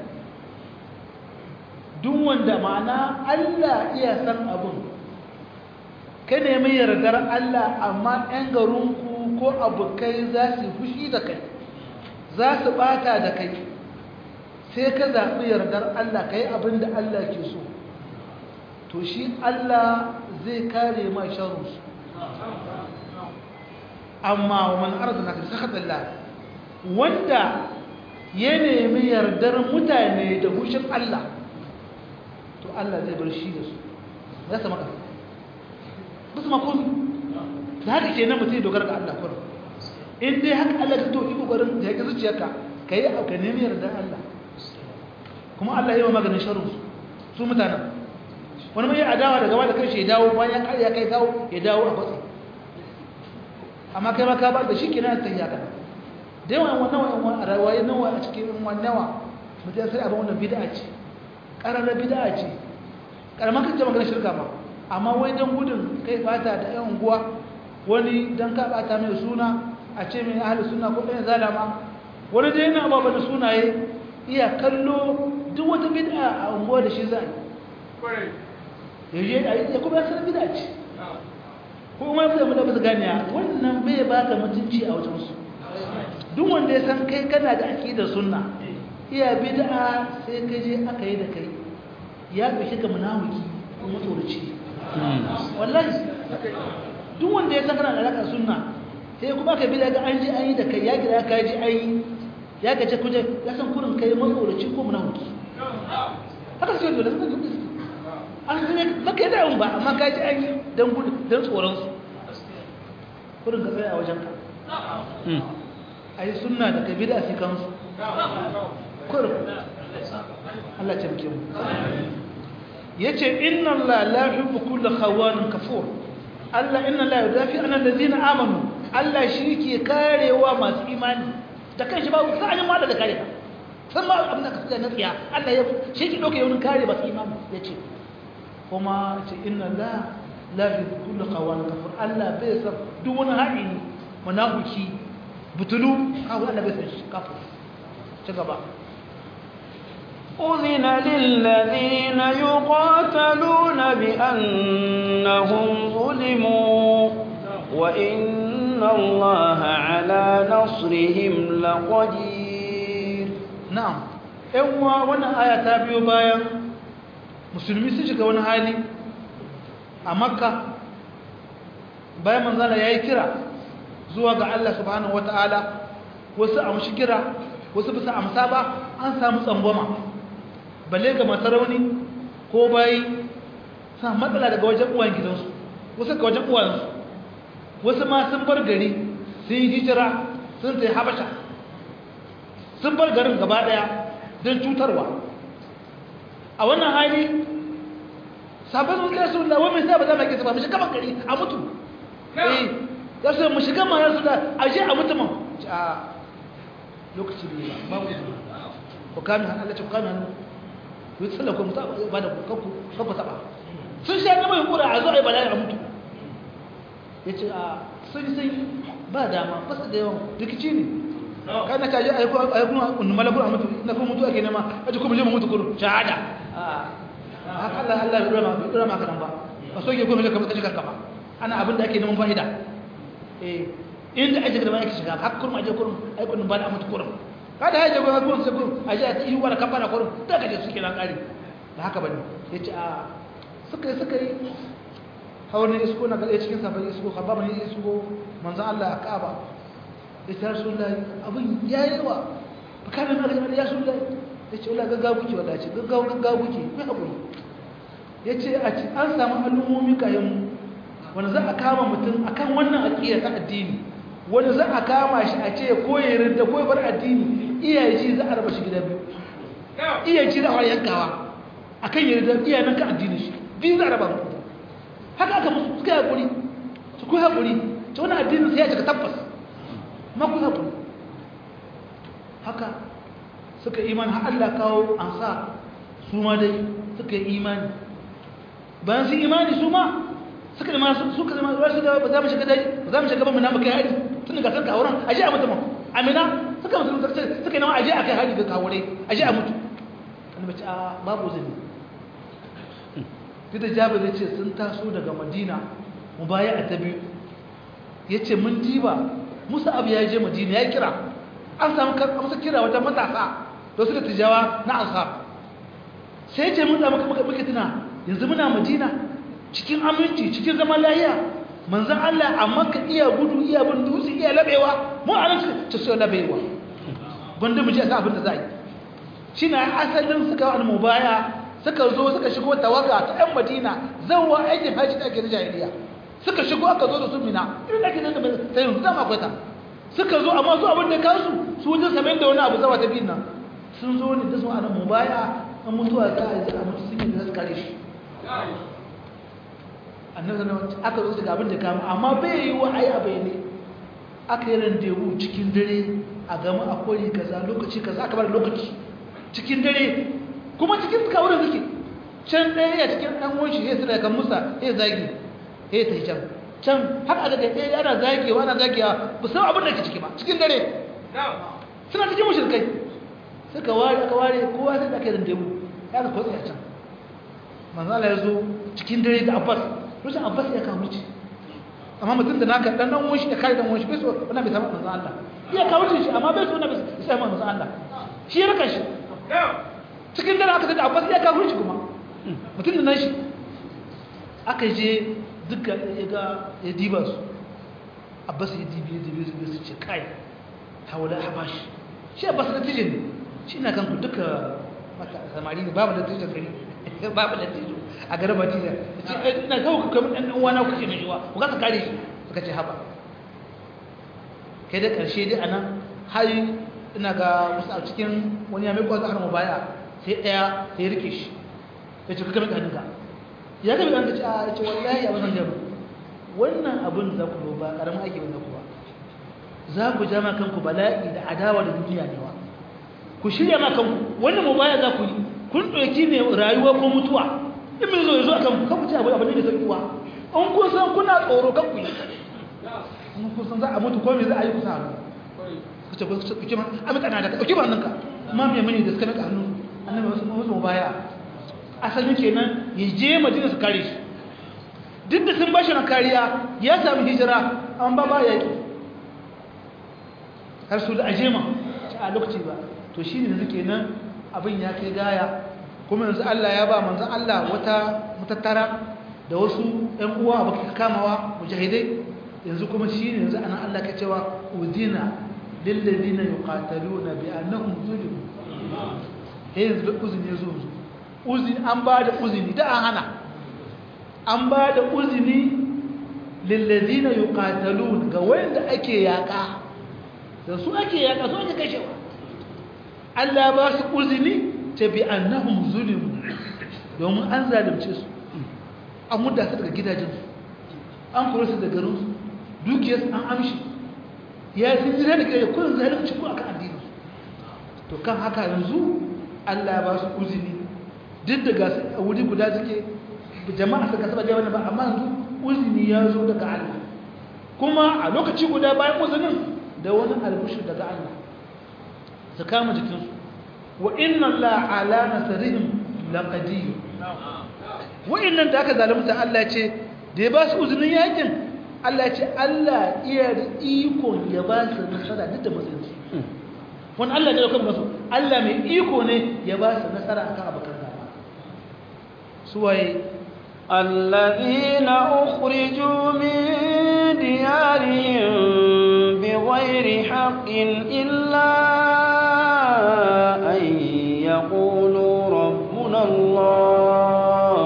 duk wanda ma'ana Allah iya san abun ka nemi yardar Allah amma 'yan garinku ko abokai za su fushi da kai za su bata da kai sai ka zaɓi yardar Allah ka yi abin da Allah ke so to shi Allah zai kare ma sharunsu amma wa man arzana ka sakatalla wanda ya nemi yardar mutane da hushin Allah to Allah zai bar shi da su za su maka ba su makon da haka ke nan mutum ya dogara ga Allah kwanan in dai haka Allah ka toki kokarin da ya ƙi zuciyarka ka yi auka nemi yardar Allah kuma Allah yi wa maganin sharu su mutanen wani mai adawa da gaba da kai ya dawo bayan ya kai dawo ya dawo a kwatsi amma kai ma ka ba da shi kenan ta yi haka da yawan wannan wannan a rawaye nawa a cikin wannan nawa mutum sai abin wannan bid'a ce ƙararra bid'a ce ƙaramin kan ce maganar shirka ma amma wai don gudun kai bata da yan unguwa wani don ka bata mai suna a ce mai ahli suna ko ɗaya zalama wani dai yana ba da sunaye iya kallo duk wata bid'a a unguwa da shi za a yi ya kuma ya san bid'a ce ko kuma ya fi da basu gane wannan bai baka mutunci a wajen su duk wanda ya san kai kana da aqidar sunna iya bid'a sai ka je aka yi da kai ya bishe ka munafiki ko mutsurici wallahi duk wanda ya san kana da alaka sunna sai kuma aka bid'a ga an je an yi da kai ya gida ka ji an yi ya ga ce kuje ya san kurin kai mutsurici ko munafiki haka sai dole sai dole an zai baka da ba amma ka ji an yi dan gudu dan tsoron su kurin ka tsaya a wajen ka a yi suna da kabi da fi kansu kur Allah ce muke mu ya ce inna Allah la hubbu kulla khawanin kafur Allah inna Allah yudafi an allazina amanu Allah shi ke karewa masu imani da kanshi ba sai an yi mala da kare san ma abin da ka tsaya na tsiya Allah ya shi ke dauke yawun kare masu imani ya ce kuma ce inna Allah la hubbu kulla khawanin kafur Allah bai san duk wani haɗini munafiki butulu kawo Allah bai san shi kafin ci gaba أذن للذين يقاتلون بأنهم ظلموا وإن الله على نصرهم لقدير نعم أيوة وانا آية تابيو بايا musulmi sun shiga wani hali a makka bayan manzana ya yi kira zuwa ga Allah subhanahu wata'ala wasu amshi kira wasu bisa amsa ba an samu tsangwama balle ga masarauni ko bayi sa matsala daga wajen uwan gidansu wasu ga wajen uwansu wasu ma sun bar gari sun yi hijira sun sai habasha sun bar garin gaba daya don cutarwa a wannan hali sabon sun kai sun da wani sai ba za mu kisa ba mu shiga gari a mutu eh ya so mu shiga ma yasu da aje a mutumin a lokaci ne ba babu ku kame hannu Allah ce ku kame hannu ku tsalla ku mutu ba da kanku kanku taba sun sha gaba yin kura a zo a yi bala'i a mutu ya ce a sun sun ba dama ba su da yawan rikici ne kai na kaji a yi kuma unnu malakun a mutu na kuma mutu ake nema a ji kuma je mu mutu kuru shahada haka Allah Allah bai dora maka nan ba ba so ke kuma je ka mutu karka ba ana abin da ake neman fa'ida eh inda ake da ake shiga har kurma aje kurma ai kullum ba da mutu kurma kada haje go har sai kurma aje ta yi wala kafara kurma da kaje suke nan kare ba haka bane yace a suka yi suka yi hawani isko na gale cikin safari isko khababa ne isko manzon Allah a Kaaba yace rasulullahi abin yayi yawa ba kana na ga ya rasulullahi yace wallahi gaggawa kuke wallahi ce gaggawa gaggawa kuke kai hakuri yace a ci an samu al'ummomi kayan mu wanda za a kama mutum akan wannan aqida ta addini wanda za a kama shi a ce ko ya rinda ko ya bar addini iyaye shi za a raba shi gida biyu iyaye shi za a yankawa akan ya rinda iyaye nan ka addini shi biyu za a raba mutum haka aka musu suka haƙuri su ku haƙuri ta wani addinin sai ya cika tabbas ma ku haƙuri haka suka imani har Allah kawo an sa su ma dai suka yi imani bayan su imani su ma suka zama suka zama wasu da ba za mu shiga dai ba za mu shiga ba mu namu kai hari tun daga kan kawuran aje a mutu amina suka mutu suka suka nama aje a kai hari ga kawure aje a mutu annabi ce a babu zani duk da jabir ya ce sun taso daga madina mu baya a ta biyu ya ce mun diba musa abu ya je madina ya kira an samu amsa kira wata matasa da su da tijawa na ansar sai ce mun da muka muka muka tuna yanzu muna madina cikin aminci cikin zaman lahiya manzon Allah amma ka iya gudu iya bin dutse iya labewa mu a nan ta so labewa gwanda mu ji a abin da za yi shi na asalin suka wani mubaya suka zo suka shigo tawaga ta 'yan madina zauwa aikin hajji da ake na jahiliya suka shigo aka zo da su mina irin da ake nan da ta yanzu zama akwai ta suka zo amma su abin da kansu su wajen samen da wani abu zawa ta biyun nan sun zo ne da su ana mubaya an mutuwa ta a a mutu sun yi da su kare shi annabi sallallahu aka zo daga abin da kama amma bai yi wa ai abai ne aka yi randewu cikin dare a gama a kori kaza lokaci kaza aka bar lokaci cikin dare kuma cikin suka wurin suke can ɗaya ya cikin ɗan wanshi ya tsira kan musa ya zagi ya ta can can har a daga ɗaya ana zagewa ana zagewa ba san abin da ke ciki ba cikin dare suna cikin mushrikai suka ware aka ware kowa sai da aka yi randewu ya ga kwatsa can manzala ya zo cikin dare da abbas rushin abbas ya kawo ci amma mutum da naka dan dan wanshi ya kare dan wanshi bai so wannan bai samu manzon Allah iya kawo shi amma bai so wannan bai samu manzon Allah shi ya raka shi cikin dare aka tada abbas ya kawo shi kuma mutum da nashi aka je duka ya ga ya diba su abbas ya dibi ya dibi su ce kai hawala habashi shi abbas na tijin ne shi na kanku duka samari ne babu da tijin gari babu da tijin a garin batija ce ina kawo ka kamar ɗan uwana kuke mai yiwa ku kasa kare shi suka ce haba kai da ƙarshe dai a nan har ina ga wasu a cikin wani ya mai kwazo har mu baya sai ɗaya sai rike shi ya ce ka kame ƙaninka ya kame ƙaninka ce a ce wallahi a wasan jama wannan abin za ku ba ƙaramin aiki wanda ku ba za ku jama kanku bala'i da adawa da duniya ne wa ku shirya ma kanku wannan mu baya za ku yi kun ɗauki ne rayuwa ko mutuwa in mai zo ya zo a kan kan mutu abu ne da sauƙi wa in kun san kuna tsoro kan ku yi in kun san za a mutu ko me za a yi kusa hannu ku ce ku ce ma amika na da ka ɗauki ba hannunka ma mai mani da suka mika hannu annabi wasu wasu baya asalin kenan ya je madina su kare shi duk da sun ba shi na kariya ya sami hijira an ba ba ya yi har su da ajema a lokaci ba to shi ne yanzu kenan abin ya kai gaya kuma yanzu Allah ya ba manzan Allah wata matattara da wasu ‘yan uwa abu kamawa mujahidai yanzu kuma shi ne yanzu ana Allah ka cewa udina lillazina yuqataluna bi annahum zulimu eh yanzu da uzini yazo uzini an ba da uzini da an hana an ba da uzini lillazina yuqatalun ga wanda ake yaka da su ake yaka su ake kashewa Allah ba su uzini ta bi annahum zulimu domin an zalunce su an mudda su daga gidajensu an kura su daga garinsu dukiyarsu an amshi ya sun jira da kare kun zalunci ko akan addini to kan haka yanzu Allah ba su uzini duk da ga a wuri guda suke jama'a suka saba jama'a ba amma yanzu uzini ya zo daga Allah kuma a lokaci guda bayan uzinin da wani albushir daga Allah su kama jikinsu wa inna Allah ala nasarihim laqadir wa'annan da aka zalunta Allah ce da ya ba su uzinin yakin Allah ce Allah iya da iko ya ba su nasara duk da matsayinsu wani Allah ne da kuma su Allah mai iko ne ya ba su nasara akan abokan gaba suwaye الذين أخرجوا من ديارهم بغير حق إلا أن يقولوا ربنا الله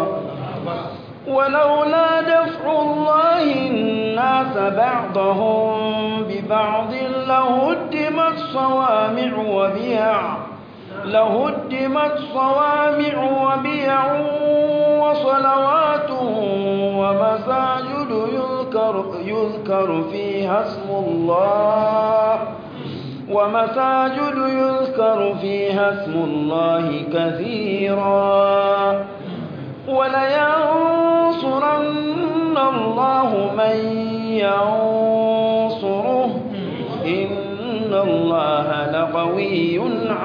ولولا دفع الله الناس بعضهم ببعض لهدمت صوامع وبيع لهدمت صوامع وبيع وصلوات ومساجد يذكر, يذكر فيها اسم الله ومساجد يذكر فيها اسم الله كثيرا ولينصرن الله من ينصره إن الله لقوي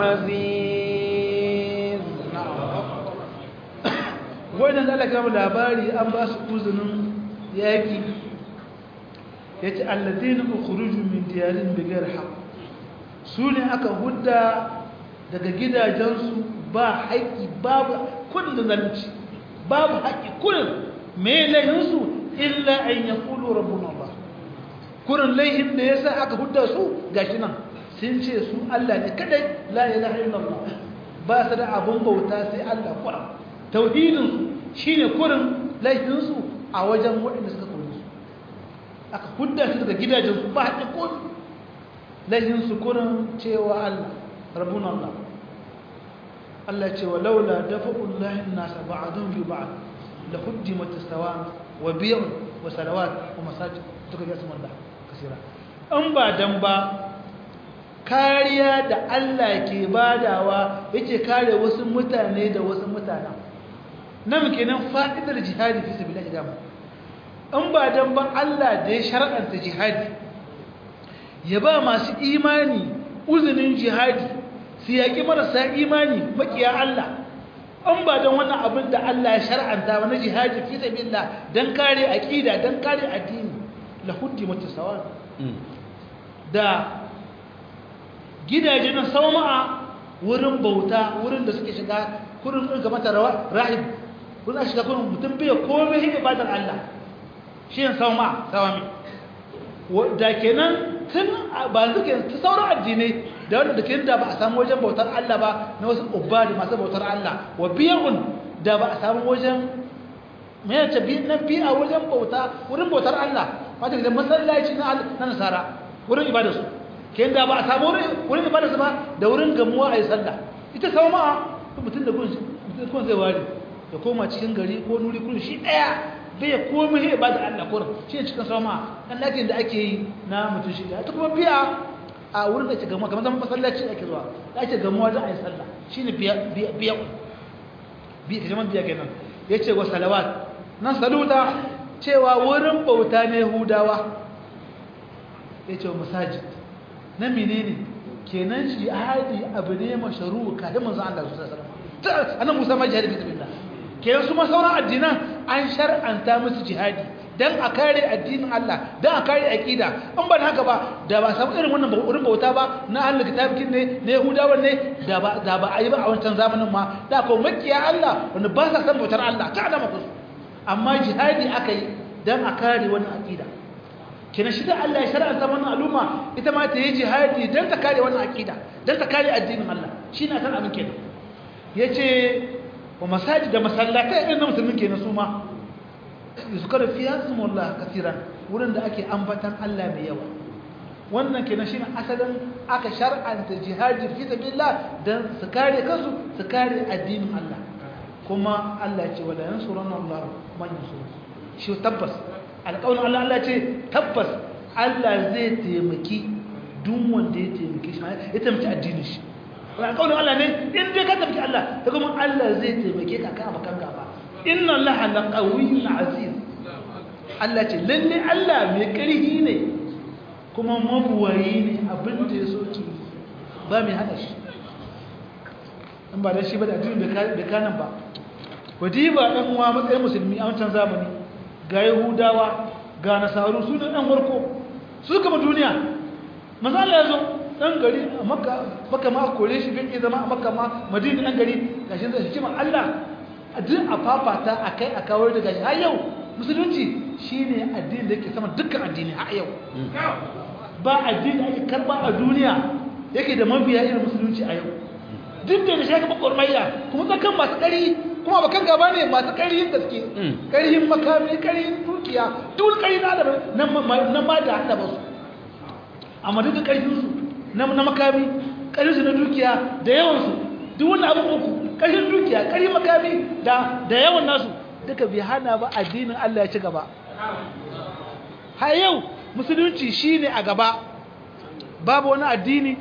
عزيز wannan da Allah ya labari an ba su uzinin yaki yace alladheena ukhruju min diyarin bighayr haqq su ne aka hudda daga gidajensu ba haƙƙi babu kudin da zalunci babu haƙƙi kudin mai laihinsu illa an ya kulu rabbun Allah kurin laihin da ya sa aka hudda su gashi nan sun ce su Allah ne kadai la ilaha illallah ba su da abun bauta sai Allah kuran tauhidinsu shine kurin laihinsu a wajen waɗanda suka kore su aka hudda su daga gidajensu ba haƙƙi kudin laihinsu kurin cewa Allah rabbun Allah Allah ce wa laula dafa'ullahi nasa ba'dhum bi ba'd la huddimat as-sawam wa bi'un wa salawat wa masajid duka ga sunan Allah kasira an ba dan ba kariya da Allah ke badawa yake kare wasu mutane da wasu mutana nan kenan fa'idar jihadi fi sabilillah gama an ba dan ba Allah da ya shar'anta jihadi ya ba masu imani uzunin jihadi su yaƙi marasa imani makiya Allah an ba don wannan abin da Allah ya shar'anta wani jihadi fi sabilillah dan kare aqida dan kare addini la huddi mutasawan da gidaje na sauma'a wurin bauta wurin da suke shiga kurin ɗin mata rahib wurin a shiga kurin mutum bai komai hin ibadar Allah shi yin sauma'a sawami da kenan tun ba zuke ta sauran addinai da wanda da kenan da ba a samu wajen bautar Allah ba na wasu ubadi masu bautar Allah wa biyun da ba a samu wajen me yace bi na bi a wajen bauta wurin bautar Allah wata da masallaci na na nasara wurin ibadar su kenan da ba a samu wurin ibadar su ba da wurin gamuwa a yi sallah ita sama mutum da kun zai ware ya koma cikin gari ko nuri kun shi daya bai komai ya bada Allah kurin shi ne cikin sama kan lakin da ake yi na mutum shi ta kuma biya a wurin da ake gamuwa kamar zaman masallaci ake zuwa da ake gamuwa da ayi sallah shine biya biya biya biya kaman biya kenan yace wa salawat nan saluta cewa wurin bauta ne Yahudawa yace wa masajid na menene kenan shi ahadi abu ne mashru ka da manzon Allah sallallahu alaihi wasallam annabi Musa ma jihadi bismillah kenan su ma sauran addinan an shar'anta musu jihadi dan a kare addinin Allah dan a kare aqida in ban haka ba da ba samu irin wannan wurin bauta ba na ahlul kitabikin ne na yahudawan ne da ba da ba ayi ba a wancan zamanin ma da ko makiya Allah wanda ba sa san bautar Allah ta alama ku amma jihadi aka yi dan a kare wannan aqida kenan shi da Allah ya shar'anta wannan al'umma ita ma ta yi jihadi dan ta kare wannan aqida dan ta kare addinin Allah shi na kan abin kenan yace wa masajid da masallatai irin na musulmin kenan su ma yuzkaru fiha ismullah kaseeran wurin da ake ambatan Allah mai yawa wannan kenan shine asalin aka shar'anta jihadi fi sabilillah dan su kare kansu su kare addinin Allah kuma Allah ya ce wala yansuranna Allah man yansur shi tabbas alƙawarin Allah Allah ce tabbas Allah zai taimaki duk wanda ya taimake shi ya taimaki addinin shi alƙawarin Allah ne in dai ka tafi Allah ta kuma Allah zai taimake ka kan abakan gaba inna Allah la qawiyyun aziz Allah ce lalle Allah mai ƙarfi ne kuma mabuwayi ne abin da ya so ki ba mai hada shi in ba da shi ba da addinin da kanan ba wadiba ɗan uwa matsayin musulmi a wancan zamani ga yahudawa ga nasaru su ne ɗan warko su kama duniya maza Allah ya zo dan gari a makka makka ma kore shi bai zama a makka ma madina dan gari gashi da hikima Allah a duk a fafata akai a kawo da gashi har yau musulunci shine addini da yake sama dukkan addini har yau ba addini da ake karba a duniya yake da mabiya irin musulunci a yau duk da shi kuma kurmayya kuma tsakan masu kari kuma bakan gaba ne masu kariyin gaske kariyin makami kariyin dukiya duk kari na da nan ma da hada ba su amma duk da karfin su na makami ƙarinsu na dukiya da yawansu duk wani abin uku ƙarshen dukiya ƙarin makami da yawan nasu duka bai hana ba addinin Allah ya ci gaba har yau musulunci shi ne a gaba babu wani addini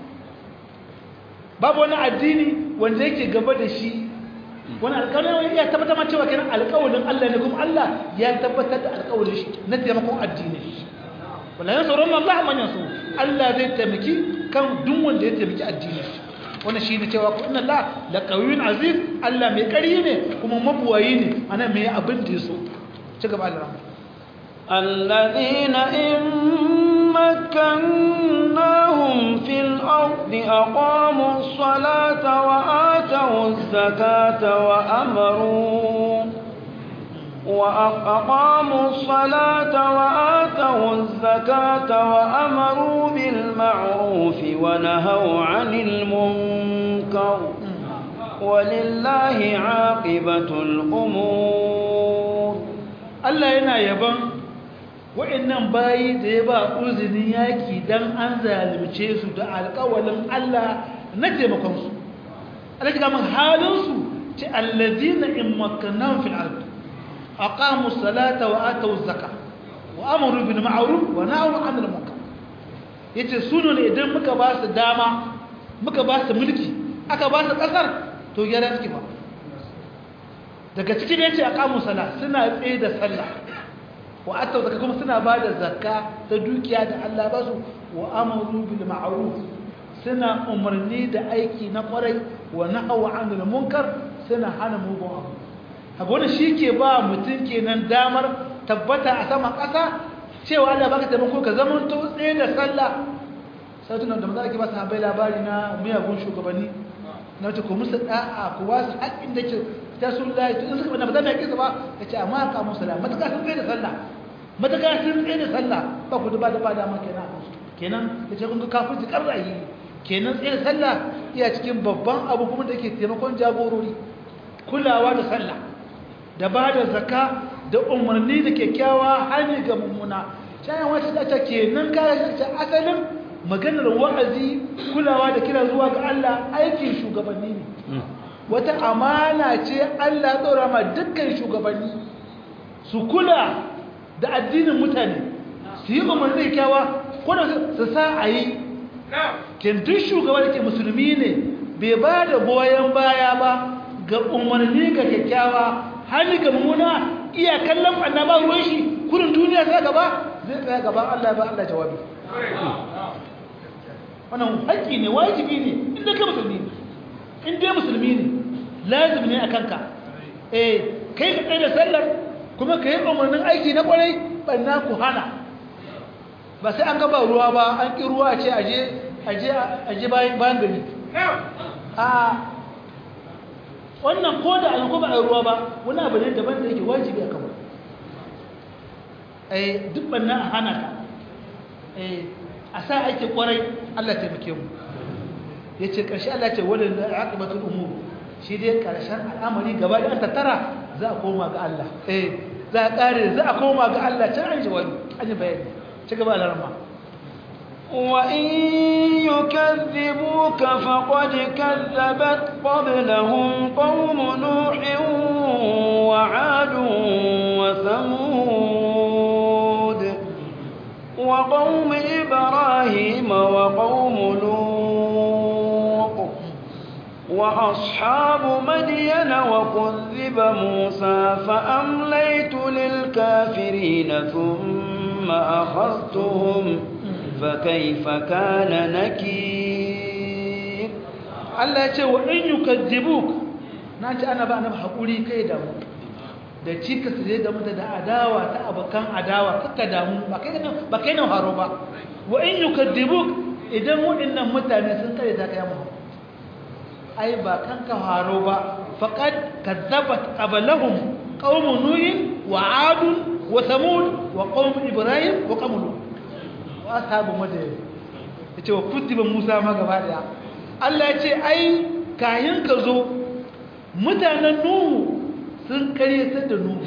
babu wani addini wanda yake gaba da shi wani alƙawarin ya tabbatar ma cewa kenan alƙawarin Allah ne kuma Allah ya tabbatar da alƙawarin shi na taimakon addini wala yansurun Allah man yansur Allah zai taimaki kan duk wanda ya taimaki addini wannan shine cewa ko inna Allah la qawiyyun aziz Allah mai ƙari ne kuma mabuwayi ne ana mai abin da yaso ci gaba Allah الذين إن مكناهم في الأرض أقاموا الصلاة وآتوا الزكاة وأمروا وأقاموا الصلاة وآتوا الزكاة وأمروا بالمعروف ونهوا عن المنكر ولله عاقبة الأمور Allah yana yaban wa'annan bayi da ya ba uzinin yaki dan an zalunce su da alƙawalin Allah na taimakon su Allah ga mun halin su ce allazina in makkannahum fil ard aqamu salata wa atu zakka wa amaru bil ma'ruf wa nahaw 'anil munkar yace su ne idan muka ba su dama muka ba su mulki aka ba su kasar to gyara suke ba daga cikin ya ce a kamun sala suna tsaye da sallah wa atta zaka kuma suna ba da zakka ta dukiya da Allah ba su wa amuru bil ma'ruf suna umarni da aiki na kwarai wa nahwa 'anil munkar suna hana mugun abu haka wannan shike ba mutum kenan damar tabbata a saman ƙasa cewa Allah baka taimako ka zama to tsaye da sallah sai tunan da maza ake ba sahabbai labari na miyagun shugabanni na wata ku musu da'a ku ba su haƙƙin da ke ta sun layi tun suka bada ba za mu yaƙi su ba ya ce amma ka musu la matuƙa sun tsaye da sallah matuƙa sun tsaye da sallah ba ku duba da ba dama kenan kenan ya ce kun ga kafin ƙar ra'ayi kenan tsaye da sallah iya cikin babban abu kuma da ke taimakon jagorori kulawa da sallah da ba da zaka da umarni da kyakkyawa hanyar ga mummuna shayan wata ta kenan kayan asalin maganar wa'azi kulawa da kira zuwa ga Allah aikin shugabanni ne wata amana ce Allah tsora ma dukkan shugabanni su kula da addinin mutane su yi umarni kyawa ko da su sa a yi duk shugaba da ke musulmi ne bai ba da goyon baya ba ga umarni ga kyakkyawa hali ga mummuna iya kallon annaba ruwan shi kurin duniya sai gaba zai tsaya gaban Allah ba Allah jawabi wannan haƙƙi ne wajibi ne inda ka musulmi ne inda musulmi ne lazim ne a kanka eh kai ka tsaye da sallar kuma ka yi umarnin aiki na ƙwarai ɓanna ku hana ba sai an gaba ruwa ba an ƙi ruwa ce aje bayan gari a wannan ko da an kuma a ruwa ba wani abu ne daban da yake wajibi a kan eh duk ɓanna a hana ka eh a sa aiki kwarai Allah taimake mu ya ce ƙarshe Allah ce wadda da aqibatul umur shi dai ƙarshen al'amari gaba da tattara za a koma ga Allah eh za a ƙare za a koma ga Allah can an ji wani an yi bayani ci gaba da rama وإن يكذبوك فقد كذبت قبلهم قوم نوح وعاد وثمود وقوم إبراهيم وقوم لوط وأصحاب مدين وكذب موسى فأمليت للكافرين ثم أخذتهم فكيف كان نكير Allah ya ce wa in yukazzibuk na ce ana ba annabi hakuri kai da mu da cikas da da mutu da adawa ta abokan adawa kaka damu ba kai nan ba kai nan haro ba wa in yukazzibuk idan waɗannan mutane sun kare ta kai mu ai ba kan ka haro ba faqad kadzabat qablahum qaum nuh wa ad wa thamud wa qaum ibrahim wa qaum lut wa ashabu madyan yace wa kutiba musa ma gaba daya Allah ya ce ai kayan ka zo mutanen nuhu sun karyatar da nuhu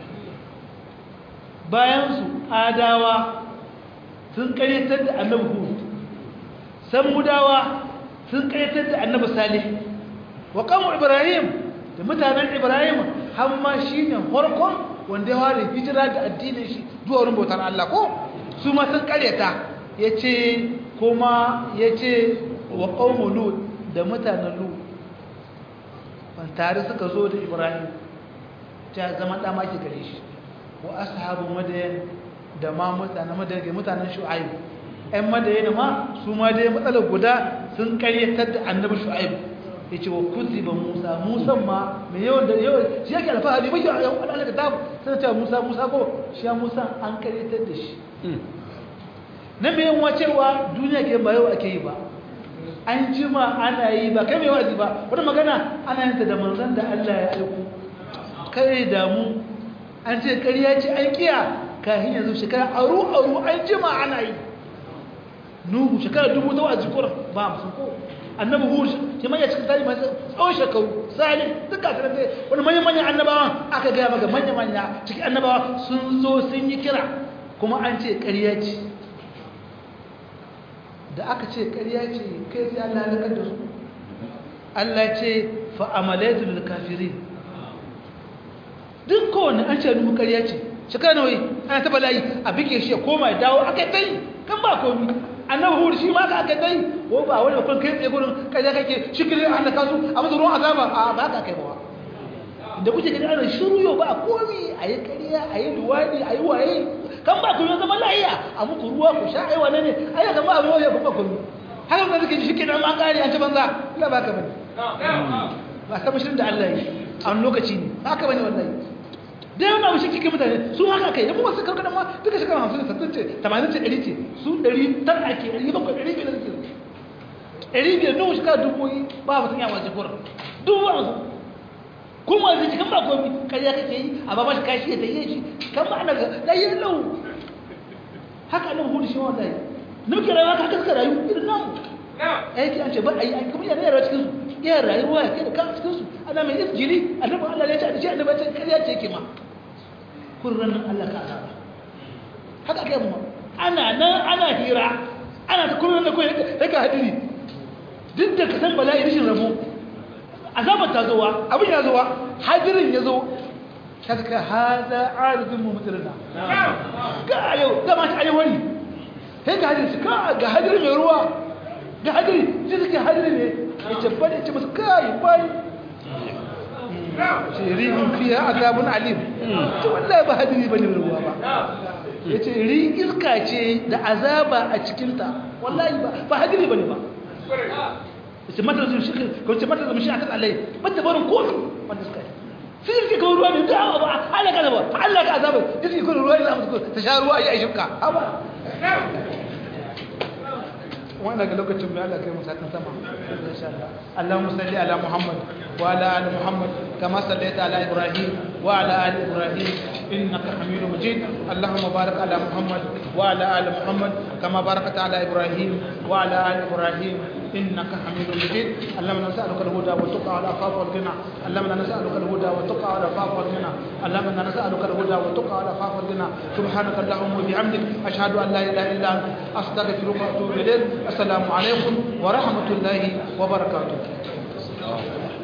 bayansu adawa sun karyatar da annabi hud samudawa sun karyatar da annabi salih wa kamu ibrahim da mutanen ibrahim har ma shine farkon wanda ya ware hijira da addinin shi zuwa wurin bautar Allah ko su ma sun karyata yace kuma yace wa qaumu lut da mutanen lut ban tare suka zo da ibrahim ta zama da maki gare shi wa ashabu madayan da ma mutanen madayan mutanen shu'aib ɗan madayan ma su ma dai matsalar guda sun karyatar da annabi shu'aib yace wa kuziba musa musa ma me yawan da yawan shi yake alfahari bai ya Allah ka tabu sai ta musa musa ko shi ya musa an karyatar da shi na me yawan cewa duniya ke ba yau ake yi ba an jima ana yi ba kai mai wazi ba wani magana ana yin ta da manzan da Allah ya aiko kai damu an ce ƙarya ce an kiya kafin yanzu shekara aru aru an jima ana yi nuhu shekara dubu ta wazi kuran ba musu ko annabi hu shi manya cikin tarihi masu tsawon shekaru salih duka su rante wani manyan manyan annabawan aka gaya maka manya manya cikin annabawa sun zo sun yi kira kuma an ce ƙarya ce da aka ce ƙarya ce kai sai Allah halakar da su Allah ce fa'amalaitul kafiri duk kowane an ce nuhu ƙarya ce shekara nawai ana taba layi a bike shi ya koma ya dawo aka ta yi kan ba komi annabi hudu shi ma ka aka ta yi ko ba wani bakon kai tsaye gurin ƙarya kake shikirin an da kasu a masa ruwan azaba a ba ka kai ba da kuke gani ana shiru yau ba komi a yi ƙarya a yi duwadi a yi waye kan ba ku yi zama layiya a muku ruwa ku sha aiwa ne ne ai ya kama abin waye kuma ku haka da suke shi ke nan an kare an ci banza ina ba ka bane ba ta bashirin da Allah yi a wani lokaci ne ba ka bane wallahi da yawan abu shi kike mutane su haka kai ya kuma su karkar ma duka shekara hamsin da sattin ce tamanin ce ɗari ce su ɗari tar ake ɗari bakwai ɗari biyar suke ɗari biyar nuhu shekara dubu ba mutum ya wace kuran dubu wasu kuma zai kan ba komi kariya kake yi a ba shi kashi ya tayi shi kan ba ana da yi lau haka nan hudu shi wanda yi nuke rayuwa ka kaska rayu irin nan aiki an ce ba a yi aiki kuma yana yara cikin su iya rayuwa ya kai da kan cikin su ana mai isjili annabi Allah ya ce a ce annabi ya ce kariya ce yake ma kurran nan Allah ka azaba haka kai mu ana nan ana hira ana ta kurran da kai daga hadiri duk da ka san bala'i rishin rabo azabar ta zowa abin ya zowa hadirin ya zo ta suka haza arzin mummutirina ga yau zama shi ayi wani sai ga hadirin ka ga hadirin mai ruwa ga hadirin sai suka hadirin ne ya ce bane ya ce masu kayi bani ce rihin fiye azabun alim ce wallahi ba hadiri bane mai ruwa ba ya ce ri iska ce da azaba a cikinta wallahi ba hadiri bane ba ce mata zuwa shi ko ce mata zuwa shi akan Allah mata barin kofi wanda suka yi sai yake kawo ruwa ne da ba Allah ka zaba Allah ka azaba yake kawo ruwa ne za mu ta sha ruwa ya shifka haba wannan ga lokacin mai Allah kai musakin sama insha Allah Allahumma salli ala Muhammad wa ala ali Muhammad kama sallaita ala Ibrahim wa ala ali Ibrahim innaka Hamidum Majid Allahumma barik ala Muhammad wa ala ali Muhammad kama barakta ala Ibrahim wa ala ali Ibrahim إنك حميد مجيد اللهم نسألك الهدى والتقى والعفاف والغنى اللهم نسألك الهدى والتقى والعفاف والغنى اللهم نسألك الهدى والتقى والعفاف والغنى سبحانك اللهم وبحمدك أشهد أن لا إله إلا أنت أستغفرك وأتوب إليك السلام عليكم ورحمة الله وبركاته